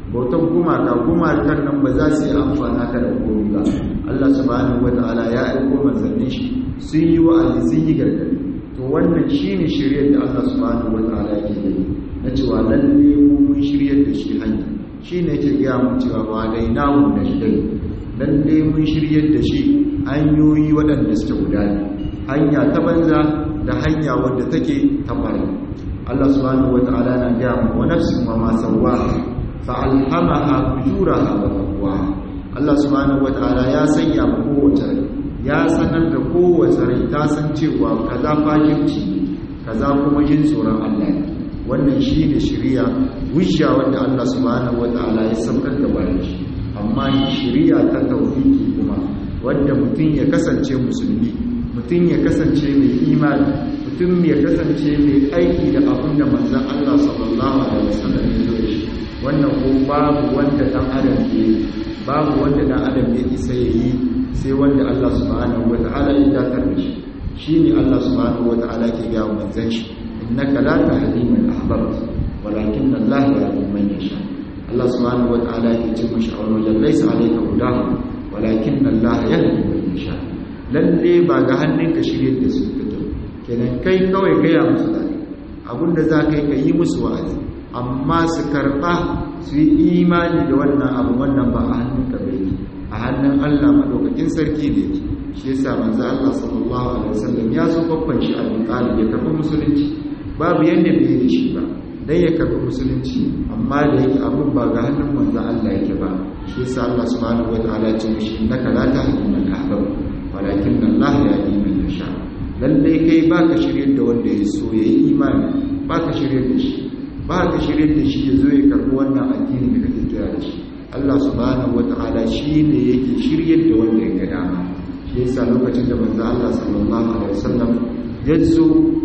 bautan gumaka gumakan nan ba za su yi amfana ka da komai ba Allah subhanahu wataala ya aiko manzannin shi sun yi wa'azi sun yi gargadi to wannan shine shiryar da Allah subhanahu wataala yake yi na cewa lalle mu mun shiryar da shi hanya shine yake ga mu cewa ba dai namu da shi dai lalle mun shiryar da shi hanyoyi waɗanda suke gudana hanya ta banza da hanya wadda take ta ƙwarai Allah subhanahu wataala na ga mu wa nafsin wa ma sawwaha fa alhamaha fujuraha wa taqwaha Allah subhanahu wataala ya sanya mu kowace rai ya sanar da kowace rai ta san cewa kaza fajirci kaza kuma jin tsoron Allah ne wannan shi ne shirya wujja wanda Allah subhanahu wataala ya saukar da bayan shi amma shirya ta tauhidi kuma wanda mutum ya kasance musulmi mutum ya kasance mai imani mutum ya kasance mai aiki da abin da manzon Allah sallallahu alaihi wasallam ya zo da shi wannan ko babu wanda dan adam ke babu wanda dan adam ya isa yayi sai wanda Allah subhanahu wataala ya dakar da shi shine Allah subhanahu wataala ke ga manzon shi innaka la tahdi man ahbabta walakin Allah yahdi man yasha Allah subhanahu wataala ke ce mishi a wani wajen laysa alayka hudahu walakin Allah yahdi man yasha lalle ba ga hannunka shirye da su fito kenan kai kawai gaya musu da abinda za ka yi ka yi musu wa'azi amma su karɓa su yi imani da wannan abu wannan ba a hannunka bai a hannun Allah madaukakin sarki ne shi yasa manzo Allah sallallahu alaihi wasallam ya so babban shi Abu Talib ya karɓi musulunci babu yanda bai yi shi ba dan ya karɓi musulunci amma da yake abun ba ga hannun manzo Allah yake ba shi yasa Allah subhanahu wataala ya ce mishi innaka la tahdi man ahbabta walakin Allah yahdi man yasha lalle kai baka shiryar da wanda ya so yayi imani baka shiryar da shi baka shiryar da shi ya zo ya karɓi wannan addini da kake kira da shi Allah subhanahu wata'ala shi ne yake shiryar da wanda ya ga dama shi yasa lokacin da manzo Allah sallallahu alaihi wasallam ya zo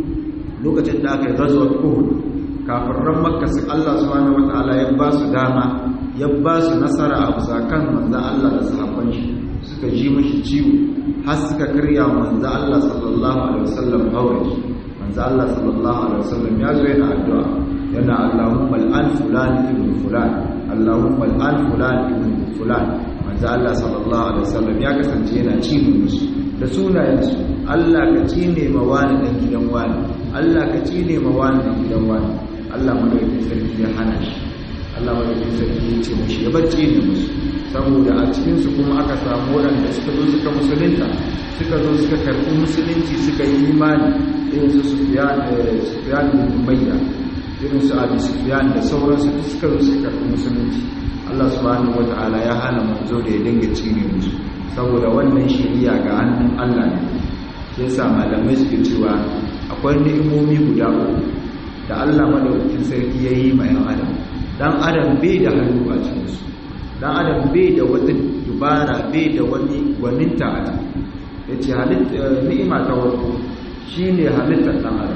lokacin da aka yi ghazwat Uhud kafiran Makka sai Allah subhanahu wata'ala ya ba su dama ya ba su nasara a bisa kan manzo Allah da sahabban shi suka ji mashi ciwo har suka karya manzo Allah sallallahu alaihi wasallam hawaji manzo Allah sallallahu alaihi wasallam ya zo yana addu'a yana Allahumma al'an fulan ibn fulan Allahumma al'an fulan ibn fulan manzo Allah sallallahu alaihi wasallam ya kasance yana cine musu da sunayensu Allah ka cine ma wani dan gidan wani Allah ka cine ma wani dan gidan wani Allah madaukakin sarki ya hana shi Allah madaukakin sarki ya ce mushi ya bar cine musu saboda a cikin su kuma aka samu waɗanda suka zo suka musulunta suka zo suka karɓi musulunci suka yi imani irin su Sufyan Sufyan bin Umayya irin su Abi Sufyan da sauransu duk suka zo suka karɓi musulunci Allah subhanahu wata'ala ya hana manzo da ya dinga cire musu saboda wannan shari'a ga hannun Allah ne sai sa malamai suke cewa akwai ni'imomi guda uku da Allah madaukakin sarki ya yi ma 'yan adam dan adam bai da hannu a cikin su dan adam bai da wata dubara bai da wani gwaninta a ciki yace ni'ima ta farko shine halittar dan adam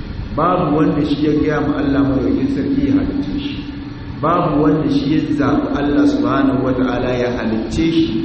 babu wanda shi ya gaya ma Allah madaukakin sarki ya halicce shi babu wanda shi ya zaɓi Allah subhanahu wata'ala ya halicce shi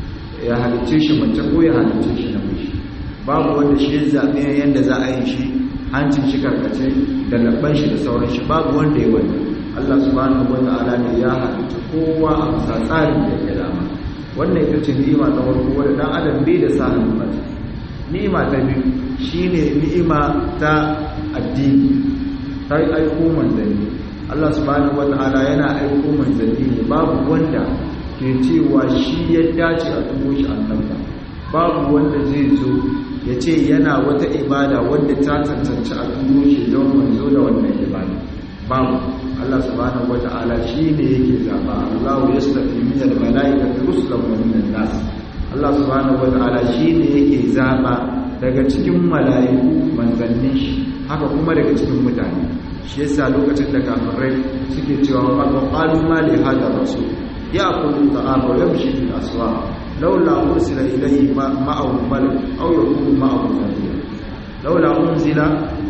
ya halicce shi mace ko ya halicce shi namiji babu wanda shi ya zaɓi yadda za a yi shi hancin shi karkace da labban shi da sauran shi babu wanda ya wani Allah subhanahu wata'ala ne ya halicce kowa a bisa tsarin da ya dama wannan ita ce ni'ima ta farko wanda dan adam bai da sa hannu ba ni'ima ta biyu shine ni'ima ta addini ta aiko manzanni Allah subhanahu wata'ala yana aiko manzanni ne babu wanda ke cewa shi ya dace a tubo shi annabta babu wanda zai zo ya ce yana wata ibada wanda ta tantance a tubo shi don manzo da wannan ibada babu Allah subhanahu wata'ala shi ne yake zaba Allahu yastafi min al-mala'ikati rusulan wa min nas Allah subhanahu wata'ala shi ne yake zaba daga cikin mala'iku manzannin shi haka kuma daga cikin mutane shi yasa lokacin da kafirai suke cewa wa qalu ma li hada rasul ya'kulu ta'ama wa yamshi fil aswaq laula ursila ilayhi ma'ahu malak aw yakunu ma'ahu nadhir laula unzila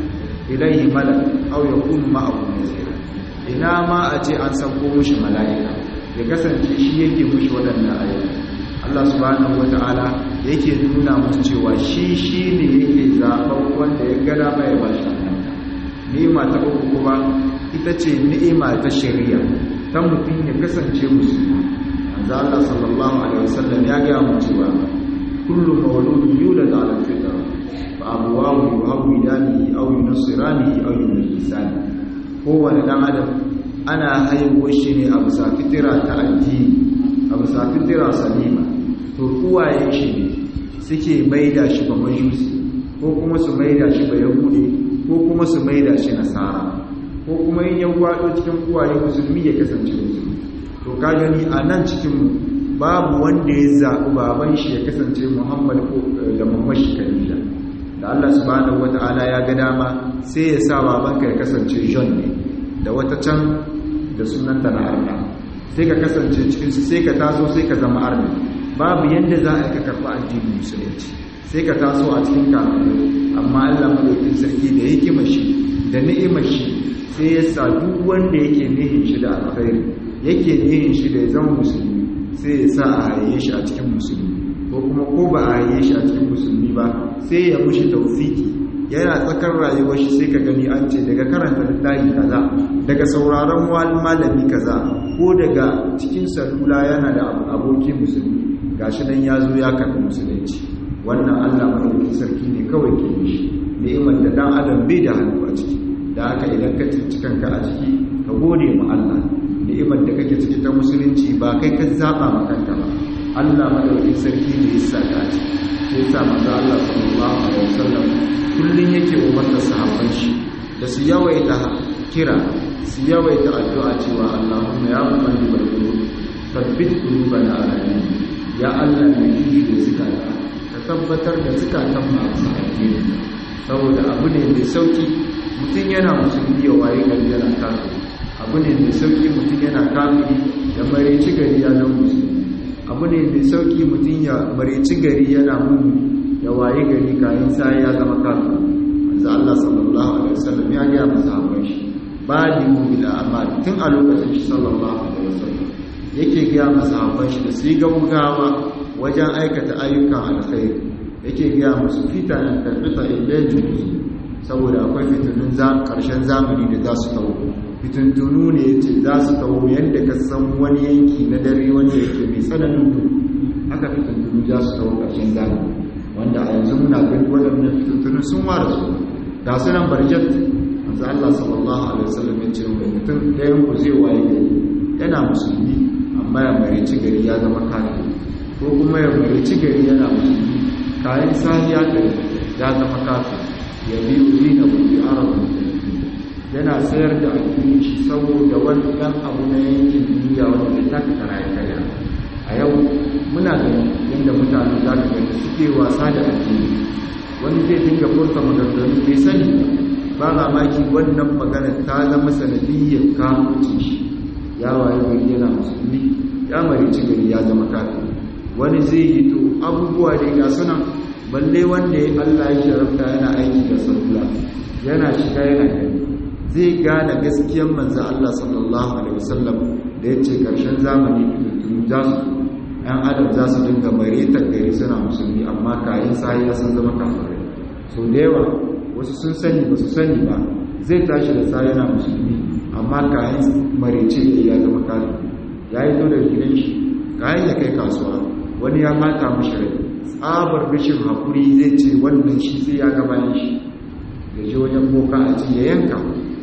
ilayhi malak aw yakunu ma'ahu nadhir ina ma a ce an sako mushi mala'ika ya kasance shi yake mushi waɗannan ayoyi Allah subhanahu wata'ala yake nuna musu cewa shi shi ne yake zaɓen wanda ya gada mai ba shi ni'ima ta uku kuma ita ce ni'ima ta shari'a ta mutum ya kasance musulmi manzo Allah sallallahu alaihi wasallam ya ga mu cewa kullu mawludun yulad ala fitra fa abuwahu yuhawidanihi aw yunasiranihi aw yunajisani kowane dan adam ana haihuwar shi ne a bisa fitira ta addini a bisa fitira salima to uwayen shi ne suke maida shi ba majusi ko kuma su maida shi ba yahudi ko kuma su maida shi nasara ko kuma yin yan gwado cikin uwaye musulmi ya kasance musulmi to ka gani a nan cikin babu wanda ya zaɓi baban shi ya kasance muhammad ko da mamashi kalila da allah subhanahu wata'ala ya ga dama sai ya sa babanka ya kasance john ne da wata can da sunanta na arna sai ka kasance cikinsu sai ka taso sai ka zama arna babu yadda za a yi ka karɓi addinin musulunci sai ka taso a cikin kafirai amma allah madaukin sarki da hikimar shi da ni'imar shi sai ya sa duk wanda yake nihin shi da alkhairi yake nihin shi da ya zama musulmi sai ya sa a haye shi a cikin musulmi ko kuma ko ba a haye shi a cikin musulmi ba sai ya mushi taufiki yana tsakar rayuwar shi sai ka gani an ce daga karanta littafi kaza daga sauraron malami kaza ko daga cikin salula yana da aboki musulmi gashi nan ya zo ya karɓi musulunci wannan Allah madaukakin sarki ne kawai ke yi shi ni'imar da dan adam bai da hannu a ciki da haka idan ka cinci kanka a ciki ka gode ma Allah ni'imar da kake ciki ta musulunci ba kai ka zaba ma kanka ba Allah madaukakin sarki ne ya sa ka ci sai sa manzo Allah sallallahu alaihi wasallam kullun yake umarta sahabban shi da su yawaita kira su yawaita addu'a cewa Allahumma ya muqallibal qulub thabbit qulubana ala dinik ya Allah mai yi da zikata ka tabbatar da zikatan masu addini saboda abu ne mai sauki mutum yana musulmi ya waye gari yana kafiri abu ne mai sauki mutum yana kafiri da mareci gari ya zama musulmi abu ne mai sauki mutum ya mareci gari yana mummi ya waye gari kayan sai ya zama kafiri manzo Allah sallallahu alaihi wasallam ya ga masahaban shi badi mu bil amal tun a lokacin shi sallallahu alaihi wasallam yake ga masahaban shi da su yi gaugawa wajen aikata ayyukan alkhairi yake ga musu fitanan tarbita ilayhi saboda akwai fitunun karshen zamani da za su tawo fitintunu ne ya ce za su tawo yadda ka san wani yanki na dare wanda yake mai tsananin duhu haka fitintunu za su tawo karshen zamani wanda a yanzu muna gani waɗannan fitintunun sun ware su ga su nan barjat manzo Allah sallallahu alaihi wasallam ya ce mai mutum ɗayan ku zai waye gari yana musulmi amma ya marici gari ya zama kafiri ko kuma ya marici gari yana musulmi kayan sahiya gari ya zama kafiri ya biyu dina wani arabin yana sayar da addini shi saboda wani ɗan abu na yankin duniya wanda ta kara ya karya a yau muna da yadda mutane za ka gani suke wasa da addini wani zai dinga furta maganganu bai sani ba mamaki wannan magana ta zama sanadiyyar kafin shi ya waye gari yana musulmi ya marici gari ya zama kafin wani zai yi to abubuwa dai ga sunan balle wanda ya Allah ya sharafta yana aiki da sallah yana shiga yana gani zai gane gaskiyar manzo Allah sallallahu alaihi wasallam da yace karshen zamani tun za su ɗan adam za su dinga maritar gari suna musulmi amma kayan sahiya sun zama kafirai so da yawa wasu sun sani ba su sani ba zai tashi da sahiya na musulmi amma kayan marice ya zama kafiri ya yi to da gidan shi kayan ya kai kasuwa wani ya mata mashi rai tsabar rashin haƙuri zai ce wannan shi sai ya gaba shi da shi wajen boka a ci ya yanka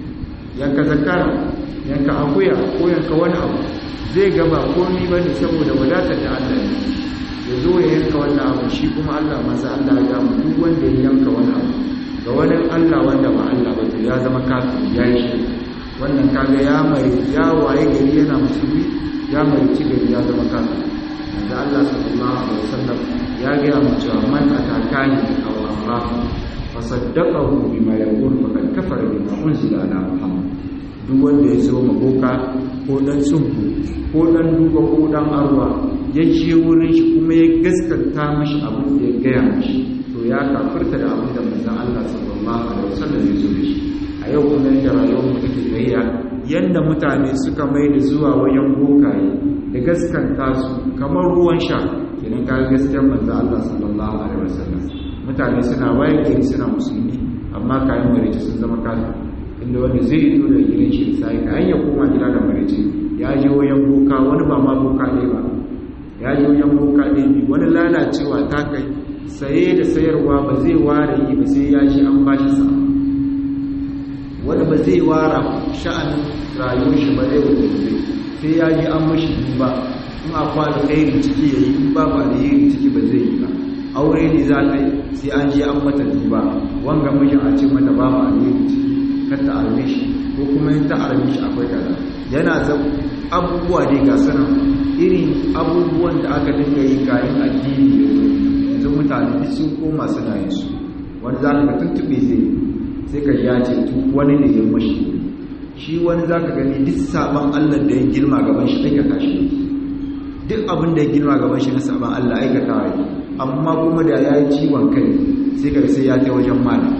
yanka zakara yanka akuya ko yanka wani abu zai gaba komi ba ne saboda wadatar da allah ne ya zo ya yanka wannan abu shi kuma allah masu allah ya gamu duk wanda ya yanka wani abu ga wani allah wanda ba allah ba to ya zama kafin ya yi shi wannan kaga ya mari ya waye gari yana musulmi ya mari ci gari ya zama kafin da allah sallallahu alaihi wasallam ya gaya mu cewa man atakani aw Allah fa saddaqahu bima yaqul faqad kafara bima unzila ala Muhammad duk wanda ya zo maboka ko dan sunku ko dan duba ko dan arwa ya je wurin shi kuma ya gaskata mashi abin da ya gaya mashi to ya kafirta da abin da manzon Allah sallallahu alaihi wasallam ya zo da shi a yau kuma da rayuwar mu take tsayya yanda mutane suka mai da zuwa wajen bokaye da gaskanta su kamar ruwan sha idan ka gaskiyar manzo Allah sallallahu alaihi wasallam mutane suna waye gari suna musulmi amma kayan marici sun zama kafir inda wanda zai yi da gidan shi sai ka hanya koma gida da marici ya je wayan boka wani ba ma boka ne ba ya je wayan boka ne wani lalacewa ta kai saye da sayarwa ba zai ware yi ba sai ya ji an bashi sa wani ba zai wara sha'anin rayuwar shi ba zai wanda sai ya ji an mashi duba in akwai alkhairi ciki ya yi in babu alheri ciki ba zai yi ba aure ne za ta yi sai an je an mata duba wanga mijin a ce mata babu alheri ciki kar ta arme shi ko kuma in ta arme shi akwai kaza yana zan abubuwa dai ga sanan irin abubuwan da aka dinga yi kayan addini da zo yanzu mutane duk sun koma suna yin su wani za ka tuntube zai sai ka ya ce wani ne ya mashi shi wani za ka gani duk sabon allah da ya girma gaban shi aikata shi duk abin da ya girma gaban shi na sabon allah aikata yake amma kuma da ya yi ciwon kai sai ka sai ya ta wajen malam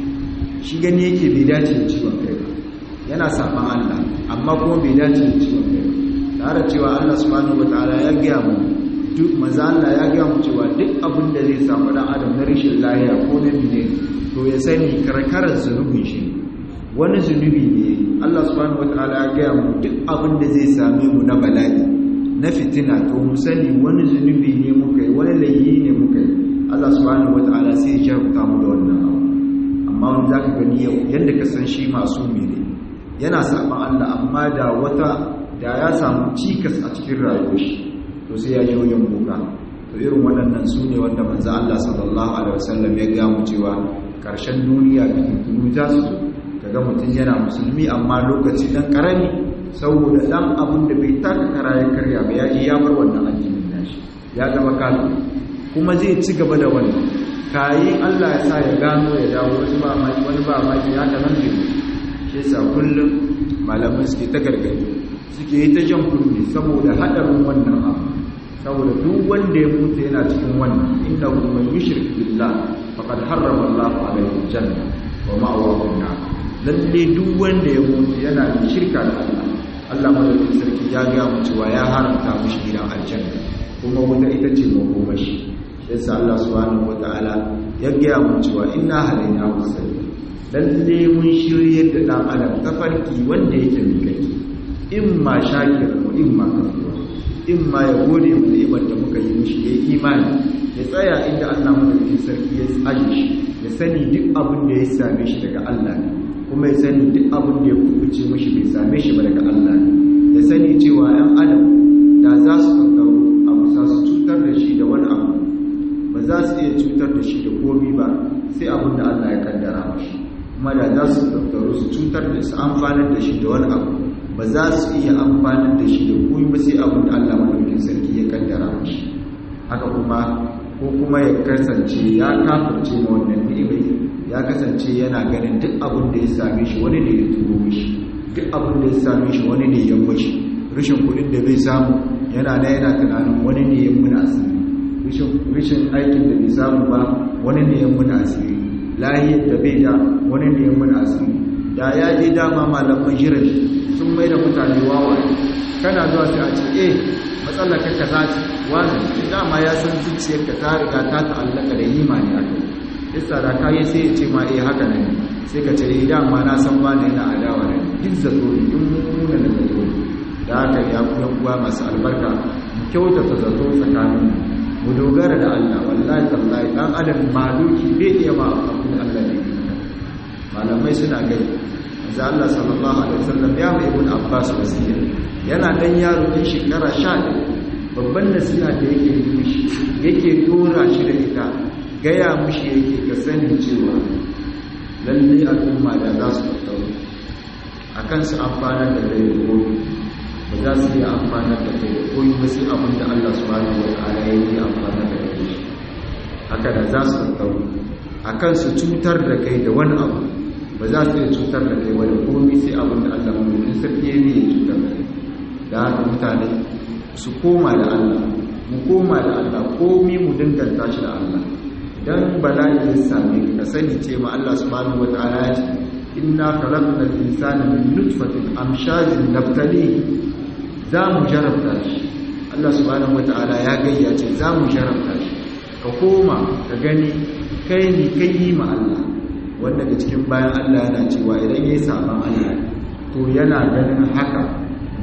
shi gani yake bai dace da ciwon kai ba yana saban Allah amma kuma bai dace da ciwon kai ba tare cewa Allah subhanahu wataala ya gaya mu duk maza Allah ya gaya mu cewa duk abin da zai samu dan adam na rashin lafiya ko na bine to ya sani karkarar zunubin shi wani zunubi ne Allah subhanahu wataala ya gaya mu duk abin da zai same mu na bala'i na fitina to mu sani wani zunubi ne muka yi wani layi ne muka yi Allah subhanahu wataala sai ya jarumta mu da wannan abu amma wani zaka gani yau yadda ka san shi masu ne yana saban Allah amma da wata da ya samu cikas a cikin rayuwar shi to sai ya je wajen boka to irin waɗannan su ne wanda manzo Allah sallallahu alaihi wasallam ya ga mu cewa karshen duniya bikin za su zo kaga mutum yana musulmi amma lokaci dan karami saboda dan abin da bai taka kara ya karya ba ya je ya bar wannan addinin nashi ya zama kafiri kuma zai ci gaba da wannan kayi Allah ya sa ya gano ya dawo wasu ba maki wani ba maki ya ta nan shi yasa kullum malamai suke ta gargadi suke yi ta jan kunne saboda hadarin wannan abu saboda duk wanda ya mutu yana cikin wannan inda kuma yushrik billah faqad harrama Allahu alaihi janna wa ma'awahu an lalle duk wanda ya mutu yana da shirka da Allah Allah madaukakin sarki ya ga mu cewa ya haramta mishi gidan aljanna kuma wuta ita ce makomashi yasa Allah subhanahu wataala ya gaya mu cewa inna halaina musalli lalle mun shiryar da dan adam tafarki wanda yake mikaki in ma shakir wa in ma kafura in ma ya gode mu ni'imar da muka yi mishi ya imani ya tsaya inda Allah madaukakin sarki ya tsaje shi ya sani duk abin da ya same shi daga Allah ne kuma ya sani duk abin da ya kubuce mishi bai same shi ba daga Allah ne ya sani cewa 'yan adam da za su kankaro abu za su cutar da shi da wani abu ba za su iya cutar da shi da komi ba sai abin da Allah ya kaddara mashi kuma da za su tattaru su cutar da su amfanar da shi da wani abu ba za su iya amfanar da shi da komi ba sai abin da Allah madaukin sarki ya kaddara mashi haka kuma ko kuma ya kasance ya kafirce ma wannan ni'imai ya kasance yana ganin duk abin da ya same shi wani ne ya turo mishi duk abin da ya same shi wani ne ya mashi rashin kuɗin da bai samu yana da yana tunanin wani ne ya muna asiri rishin aikin da bai samu ba wani ne ya muna asiri lahiyar da bai da wani ne ya muna asiri da ya je dama malaman jiran sun mai da mutane wawa kana zuwa sai a ce eh matsalar ka kaza ce wani dama ya san zuciyar ka ta riga ta ta'allaka da imani a kai yasa da kayi sai ya ce ma eh haka ne sai ka ce eh dama na san wani yana adawa ne duk zato ne duk muna da zato da haka ya kuma kuwa masu albarka mu kyautata zato tsakaninmu mu dogara da Allah wallahi tallahi dan adam maluki bai iya ba abin da Allah ne malamai suna gani manzo Allah sallallahu alaihi wasallam ya mai ibn Abbas wasiya yana dan yaro din shekara 11 babban nasiha da yake yi mishi yake dora shi da ita gaya mishi yake ka sani cewa lalle al'umma da za su tattauna akan su amfanar da kai gobe ba za su iya amfanar da kai ko yi wasu abin da Allah subhanahu wa ta'ala ya yi amfanar da kai shi haka da za su tattauna akan su cutar da kai da wani abu ba za su iya cutar da kai wani komi sai abin da Allah mulkin sarki ya ya cutar da kai da haka mutane su koma da Allah mu koma da Allah komi mu danganta shi da Allah dan bala'i ya same ka sani ce ma Allah subhanahu wa ta'ala ya ce inna khalaqnal insana min nutfatin amshajin nabtalihi za mu jarabta shi Allah subhanahu wata'ala ya gayyace za mu jarabta shi ka koma ka gani kai ni kai yi ma Allah wanda da cikin bayan Allah yana cewa idan yayi saban Allah to yana ganin haka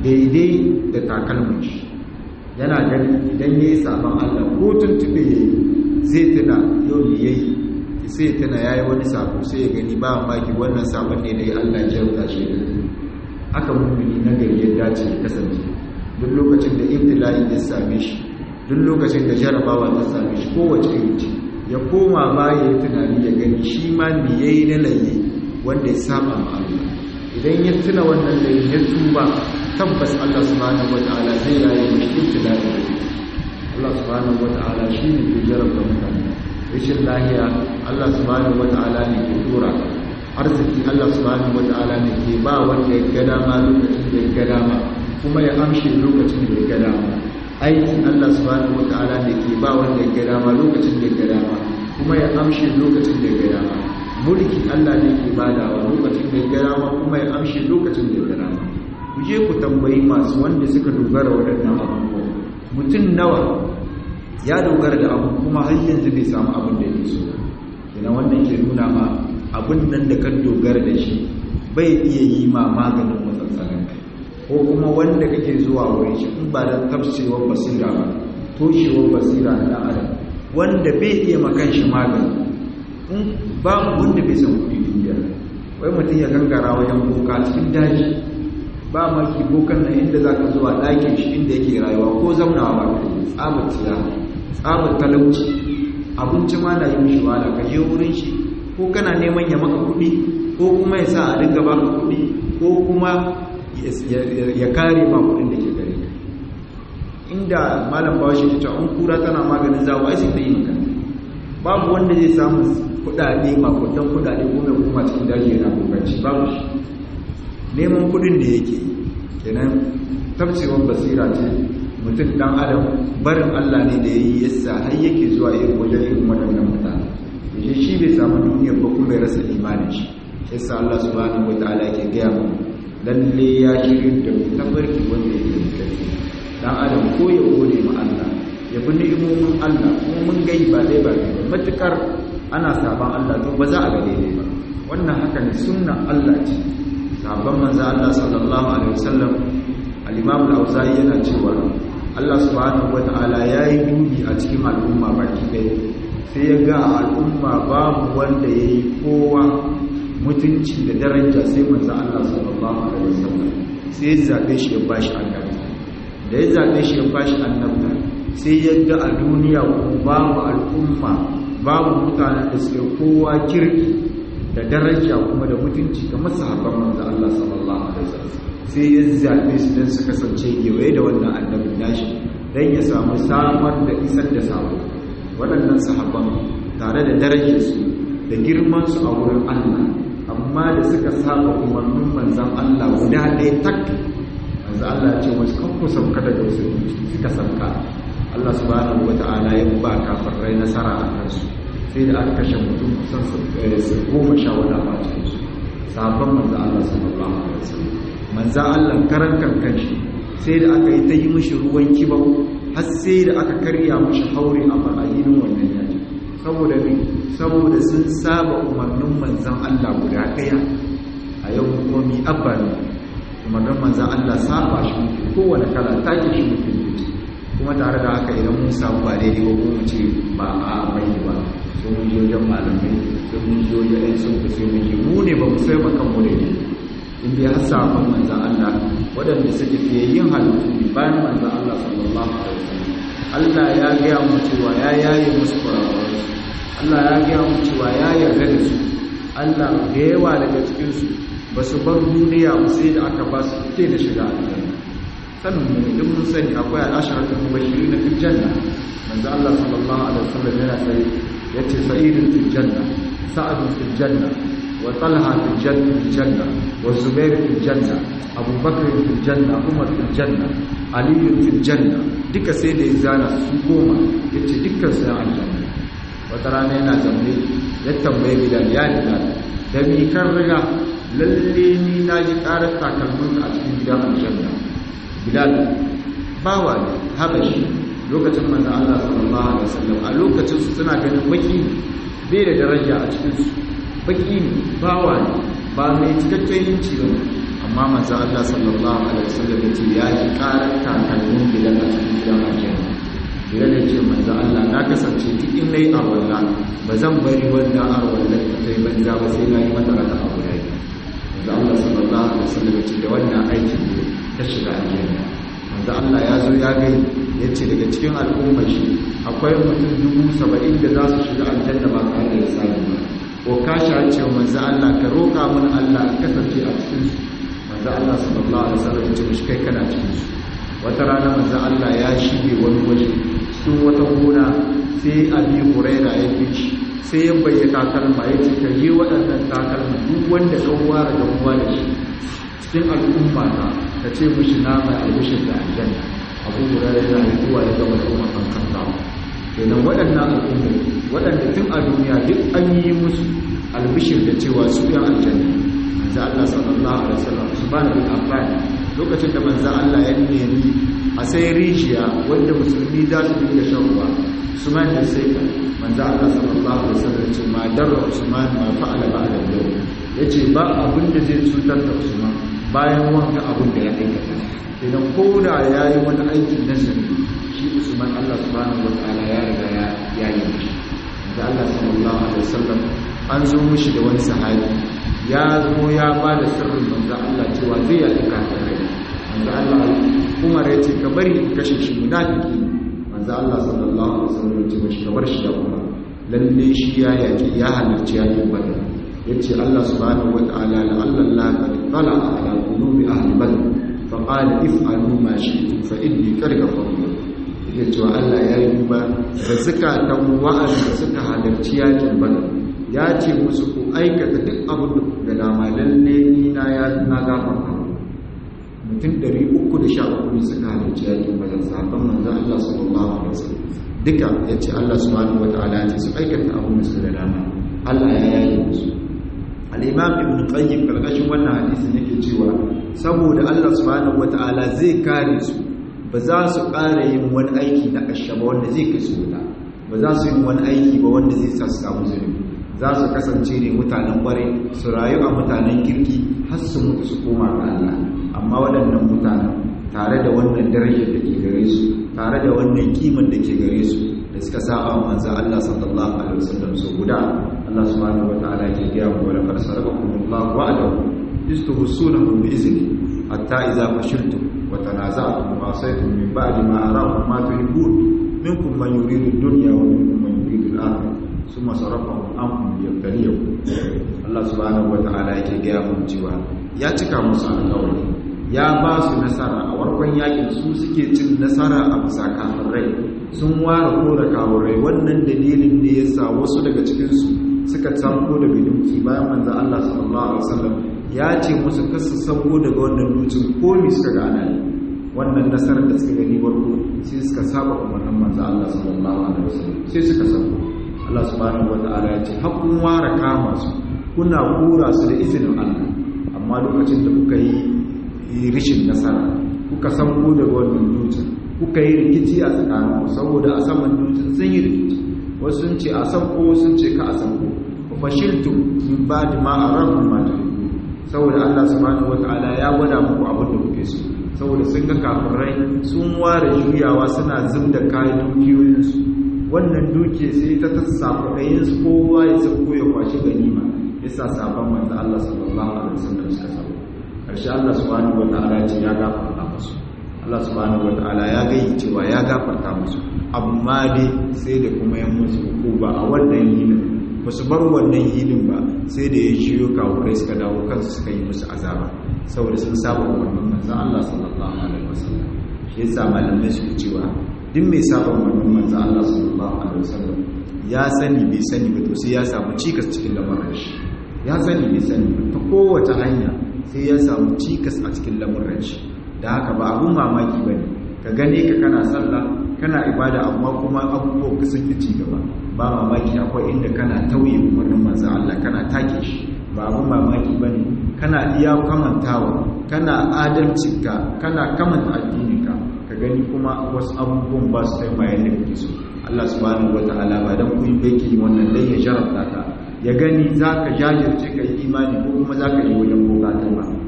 daidai da takalmin shi yana gani idan ya yi sabon Allah ko tuntube ya yi zai tuna yau ne ya yi sai tuna ya yi wani sabo sai ya gani ba maki wannan sabon ne da ya Allah ya rubuta shi da aka mummuni na gari ya dace ya kasance duk lokacin da ibtila'i ya same shi duk lokacin da jarabawa ta same shi kowace iri ce ya koma baya ya tunani ya gani shi ma me yayi na laye wanda ya saba ma Allah idan ya tuna wannan laye ya tuba tabbas Allah subhanahu wataala zai yaye mishi ibtila'i Allah subhanahu wataala shine ke jarabta mutane rashin lahiya Allah subhanahu wata'ala ne ke tura arziki Allah subhanahu wata'ala ne ke ba wanda ya ga dama lokacin da ya ga dama kuma ya amshe lokacin da ya ga dama aikin Allah subhanahu wata'ala ne ke ba wanda ya ga dama lokacin da ya ga dama kuma ya amshe lokacin da ya ga dama mulki Allah ne ke badawa lokacin da ya ga dama kuma ya amshe lokacin da ya ga dama ku je ku tambayi masu wanda suka dogara waɗannan abubuwa mutum nawa ya dogara da abu kuma har yanzu bai samu abin da yake so ina wannan ke nuna ma abin nan da kan dogara da shi bai iya yi ma maganin matsatsalin kai ko kuma wanda kake zuwa wurin shi in ba da tafsirwar basira ba toshewar basira na adam wanda bai iya makan shi magani in babu wanda bai san kuɗi duniya wai mutum ya gangara wajen boka cikin daji ba maki bokan nan inda za ka zuwa ɗakin shi inda yake rayuwa ko zamnawa ba ka yi tsabar tsiya tsabar talauci abinci ma na yi mishi wahala ka je wurin shi ko kana neman ya maka kuɗi ko kuma ya sa a dinga baka kuɗi ko kuma ya kare ma kuɗin da ke gare ka inda malam bawa shi ta an kura tana maganin zawo ai sai ta yi maka babu wanda zai samu kuɗaɗe makudan kuɗaɗe ko mai kuma cikin daji yana kokarci babu shi neman kuɗin da yake kenan tafsirwar basira ce mutum dan adam barin Allah ne da yayi yasa har yake zuwa irin wajen irin waɗannan mutane yaje shi bai samu duniyar ba kuma ya rasa imanin shi yasa Allah subhanahu wataala yake gaya mu lalle ya shirin da mu tabarki wanda yake mutane dan adam ko ya gode ma Allah ya bi ni'imomin Allah kuma mun gai ba dai ba dai matukar ana saban Allah to ba za a ga daidai ba wannan haka ne sunnan Allah ce sabon manzo Allah sallallahu alaihi wasallam al-Imam al-Auza'i yana cewa Allah subhanahu wata'ala ya yi dubi a cikin al'umma baki ɗaya sai ya ga al'umma babu wanda ya yi kowa mutunci da daraja sai manzo Allah sallallahu alaihi wasallam sai ya zaɓe shi ya bashi annabi da ya zaɓe shi ya bashi annabi sai ya ga a duniya babu al'umma babu mutanen da suke kowa kirki da daraja kuma da mutunci ga masahaban manzo Allah sallallahu alaihi wasallam sai ya zaɓe su don su kasance kewaye da wannan annabin nashi don ya samu samar da isar da sabo waɗannan sahabban tare da darajarsu da girmansu a wurin Allah amma da suka saba umarnin manzan Allah guda ɗaya tak manzan Allah ya ce wasu kan ku sauka daga wasu suka sauka Allah subhanahu wa ta'ala ya ba kafirai nasara a kansu sai da aka kashe mutum kusan su goma sha wani a cikinsu sabon manzan Allah sallallahu alaihi wasallam manzan Allah karan kankan shi sai da aka yi ta yi mishi ruwan kibau har sai da aka karya mishi haure a fara'inin wannan yaji saboda ne saboda sun saba umarnin manzan Allah guda ɗaya a yau komi abba ne umarnin manzan Allah saba shi muke kowane kala take shi muke muke kuma tare da haka idan mun samu ba daidai ba kuma ce ba a bai ba sai mun je wajen malamai sai mun je wajen ɗan sun sai mun je mu ne ba mu sai makan mu da ne in dai har sabon manzan Allah waɗanda suke fiye yin halittu ne bayan manzan Allah sallallahu alaihi wasallam Allah ya gaya mu cewa ya yaye musu kurakurai Allah ya gaya mu cewa ya yarda da su Allah da yawa daga cikin su ba su bar duniya ba sai da aka ba su ke da shiga aljanna sanin mu idan mun sani akwai al'asharatul mubashirin fil janna manzo Allah sallallahu alaihi wasallam yana sai yace sa'idun fil janna sa'adun fil janna وطلحة في الجنة في الجنة والزبير في الجنة أبو بكر في الجنة عمر في الجنة علي في الجنة دك سيد إزانا سكوما يتي دك سيا الجنة وترانا ينا زمني يتنبي بلال يا بلال دمي كرغا للي ناجي قارت تاكلمون أتكين بلال الجنة بلال bawa ne habashi lokacin manzo Allah sallallahu alaihi wasallam a lokacin su suna ganin baki bai da daraja a cikin su baki ne bawa ne ba mai cikakken yanci ba amma manzo Allah sallallahu alaihi wasallam ya ce ya ji karar takalmin gidan a cikin gidan aljanna Bilal ya ce manzo Allah na kasance duk in nayi arwalla ba zan bari wannan arwalla ta kai banza ba sai na yi mata raka a guda manzo Allah sallallahu alaihi wasallam ya ce da wannan aikin ne ta shiga aljanna manzo Allah ya zo ya gani ya ce daga cikin al'ummar shi akwai mutum dubu saba'in da za su shiga aljanna ba tare da sani ba ko ka sha cewa manzo Allah ka roƙa mun Allah ka kasance a cikin su manzo Allah sallallahu alaihi wasallam ya ce mishi kai kana cikin su wata rana manzo Allah ya shige wani waje cikin wata gona sai Abi Huraira ya bi shi sai ya bayyana takalma ya ce ka yi waɗannan takalma duk wanda ka ware da ruwa da shi cikin al'umma ta ka ce mishi na mai albishin da aljanna abu Huraira yana yi zuwa ya gama da umar kan kan kenan waɗannan al'umma waɗanda tun a duniya duk an yi musu albishir da cewa su yan aljanna manzo Allah sallallahu alaihi wasallam subhanahu wa ta'ala lokacin da manzo Allah ya nemi a sai rijiya wanda musulmi za su dinga shan ruwa Usman da sai ka manzo Allah sallallahu alaihi wasallam ce ma darra Usman ma fa'ala ba'da yau yace ba abin da zai cutar da Usman bayan wanda abin da ya aikata idan koda yayi wani aikin nasari shi Usman Allah subhanahu wa ta'ala ya riga ya yayi shi da Allah sallallahu alaihi wasallam an zo mushi da wani sahabi ya zo ya ba da sirrin manzo Allah cewa zai ya duka tare manzo Allah Umar ya ce ka bari in kashe shi munafiki manzo Allah sallallahu alaihi wasallam ya ce mishi ka bar shi ya Umar lalle shi ya yaki ya halarci ya yi badar yace Allah subhanahu wataala la Allah qad tala ala qulubi ahli badr fa qala if'alu ma shi'tum fa inni qad ghafartu ya cewa Allah ya yi duba da zukatan wa'anda suka halarci yakin badar ya ce musu ku aikata duk abin da dama lalle ni na ya na gafarta mutum 313 suka halarci yakin badar sahabban manzo Allah sallallahu alaihi wasallam duka yace Allah subhanahu wataala ya ce su aikata abin da suka dama Allah ya yayi musu al-imam ibn qayyim karkashin wannan hadisin yake cewa saboda Allah subhanahu wataala zai kare su ba za su ƙara yin wani aiki na ƙashe ba wanda zai kai su wuta ba za su yi wani aiki ba wanda zai sa su samu zunubi za su kasance ne mutanen ƙwarai su rayu a mutanen kirki har su mutu su koma ga Allah amma waɗannan mutanen tare da wannan darajar da ke gare su tare da wannan kiman da ke gare su da suka saba manzo Allah sallallahu alaihi wasallam so guda Allah subhanahu wataala ke gaya mu wala qad sarakakumullahu wa'adahu istuhsunahu bi izni hatta idza fashiltum وتنازعتم وعصيتم من بعد ما أراكم ما تحبون منكم من يريد الدنيا ومنكم من يريد الآخرة ثم صرفهم عنكم ليبتليكم الله سبحانه وتعالى yake gaya mun cewa ya cika musu alƙawari ya ba su nasara a warkon yakin su suke cin nasara a bisa kafirai sun ware kora kafirai wannan dalilin ne yasa wasu daga cikin su suka tsamko daga duki bayan manzo Allah sallallahu alaihi wasallam ya ce musu kasu sabo daga wannan dutsen komi suka gana ne wannan nasarar da suka gani warko sai suka saba umarnin manzo Allah sallallahu alaihi wasallam sai suka sabo Allah subhanahu wataala ya ce hakkun ware kama su kuna kura su da izinin Allah amma lokacin da kuka yi rishin nasara kuka sabo daga wannan dutsen kuka yi rikici a tsakanin saboda a saman dutsen sun yi rikici wasu sun ce a sanko sun ce ka a sanko fashiltum min ba'di ma arakum ma tuhibbu saboda Allah subhanahu wataala ya gwada muku abin da kuke so saboda sun ga kafirai sun ware juyawa suna zubda kayan dukiyoyinsu wannan duke sai ta tassafa ɗayansu kowa ya sauko ya kwashi ganima ya sa sabon manzo Allah sallallahu alaihi wasallam suka sabo karshe Allah subhanahu wataala ce ya gafarta musu Allah subhanahu wataala ya gayi cewa ya gafarta musu amma dai sai da kuma yan musu hukuma a wannan yinin ba su bar wannan yinin ba sai da ya shiyo kawurai suka dawo kansu suka yi musu azaba saboda sun saba umarnin manzan Allah sallallahu alaihi wasallam shi yasa malamai su cewa duk mai saba umarnin manzan Allah sallallahu alaihi wasallam ya sani bai sani ba to sai ya samu cikas cikin lamarin shi ya sani bai sani ba ta kowace hanya sai ya samu cikas a cikin lamarin shi da haka ba abun mamaki ba ne ka gane ka kana sallah kana ibada amma kuma abubuwan ka sun ci gaba ba mamaki akwai inda kana tauye umarnin manzo Allah kana take shi ba abun mamaki bane kana iya kamantawa kana adalcinka kana kamanta addininka ka gani kuma wasu abubuwan ba su taimaka yadda kake so Allah subhanahu wataala ba dan kun baki wannan dai ya jarabta ka ya gani zaka jajirce ka yi imani ko kuma zaka yi wajen bukatun ba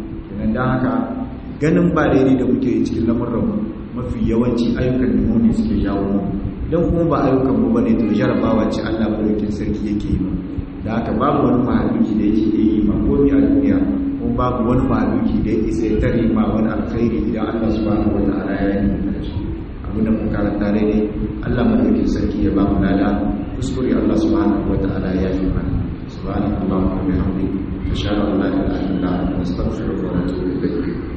dan dan haka ganin ba daidai da muke yi cikin lamurran mafi yawanci ayyukan da mu suke jawo mu idan kuma ba ayyukan mu bane to jarabawa ce Allah madaukakin sarki yake yi da haka babu wani mahaluki da yake yi ma komai a duniya kuma babu wani mahaluki da yake sai tare ma wani alkhairi idan Allah subhanahu wataala ya yi da shi abinda mun karanta daidai Allah madaukakin sarki ya ba mu lada kuskure Allah subhanahu wataala ya yi mana subhanakallahumma wa bihamdika ashhadu an la ilaha illa anta astaghfiruka wa atubu ilayk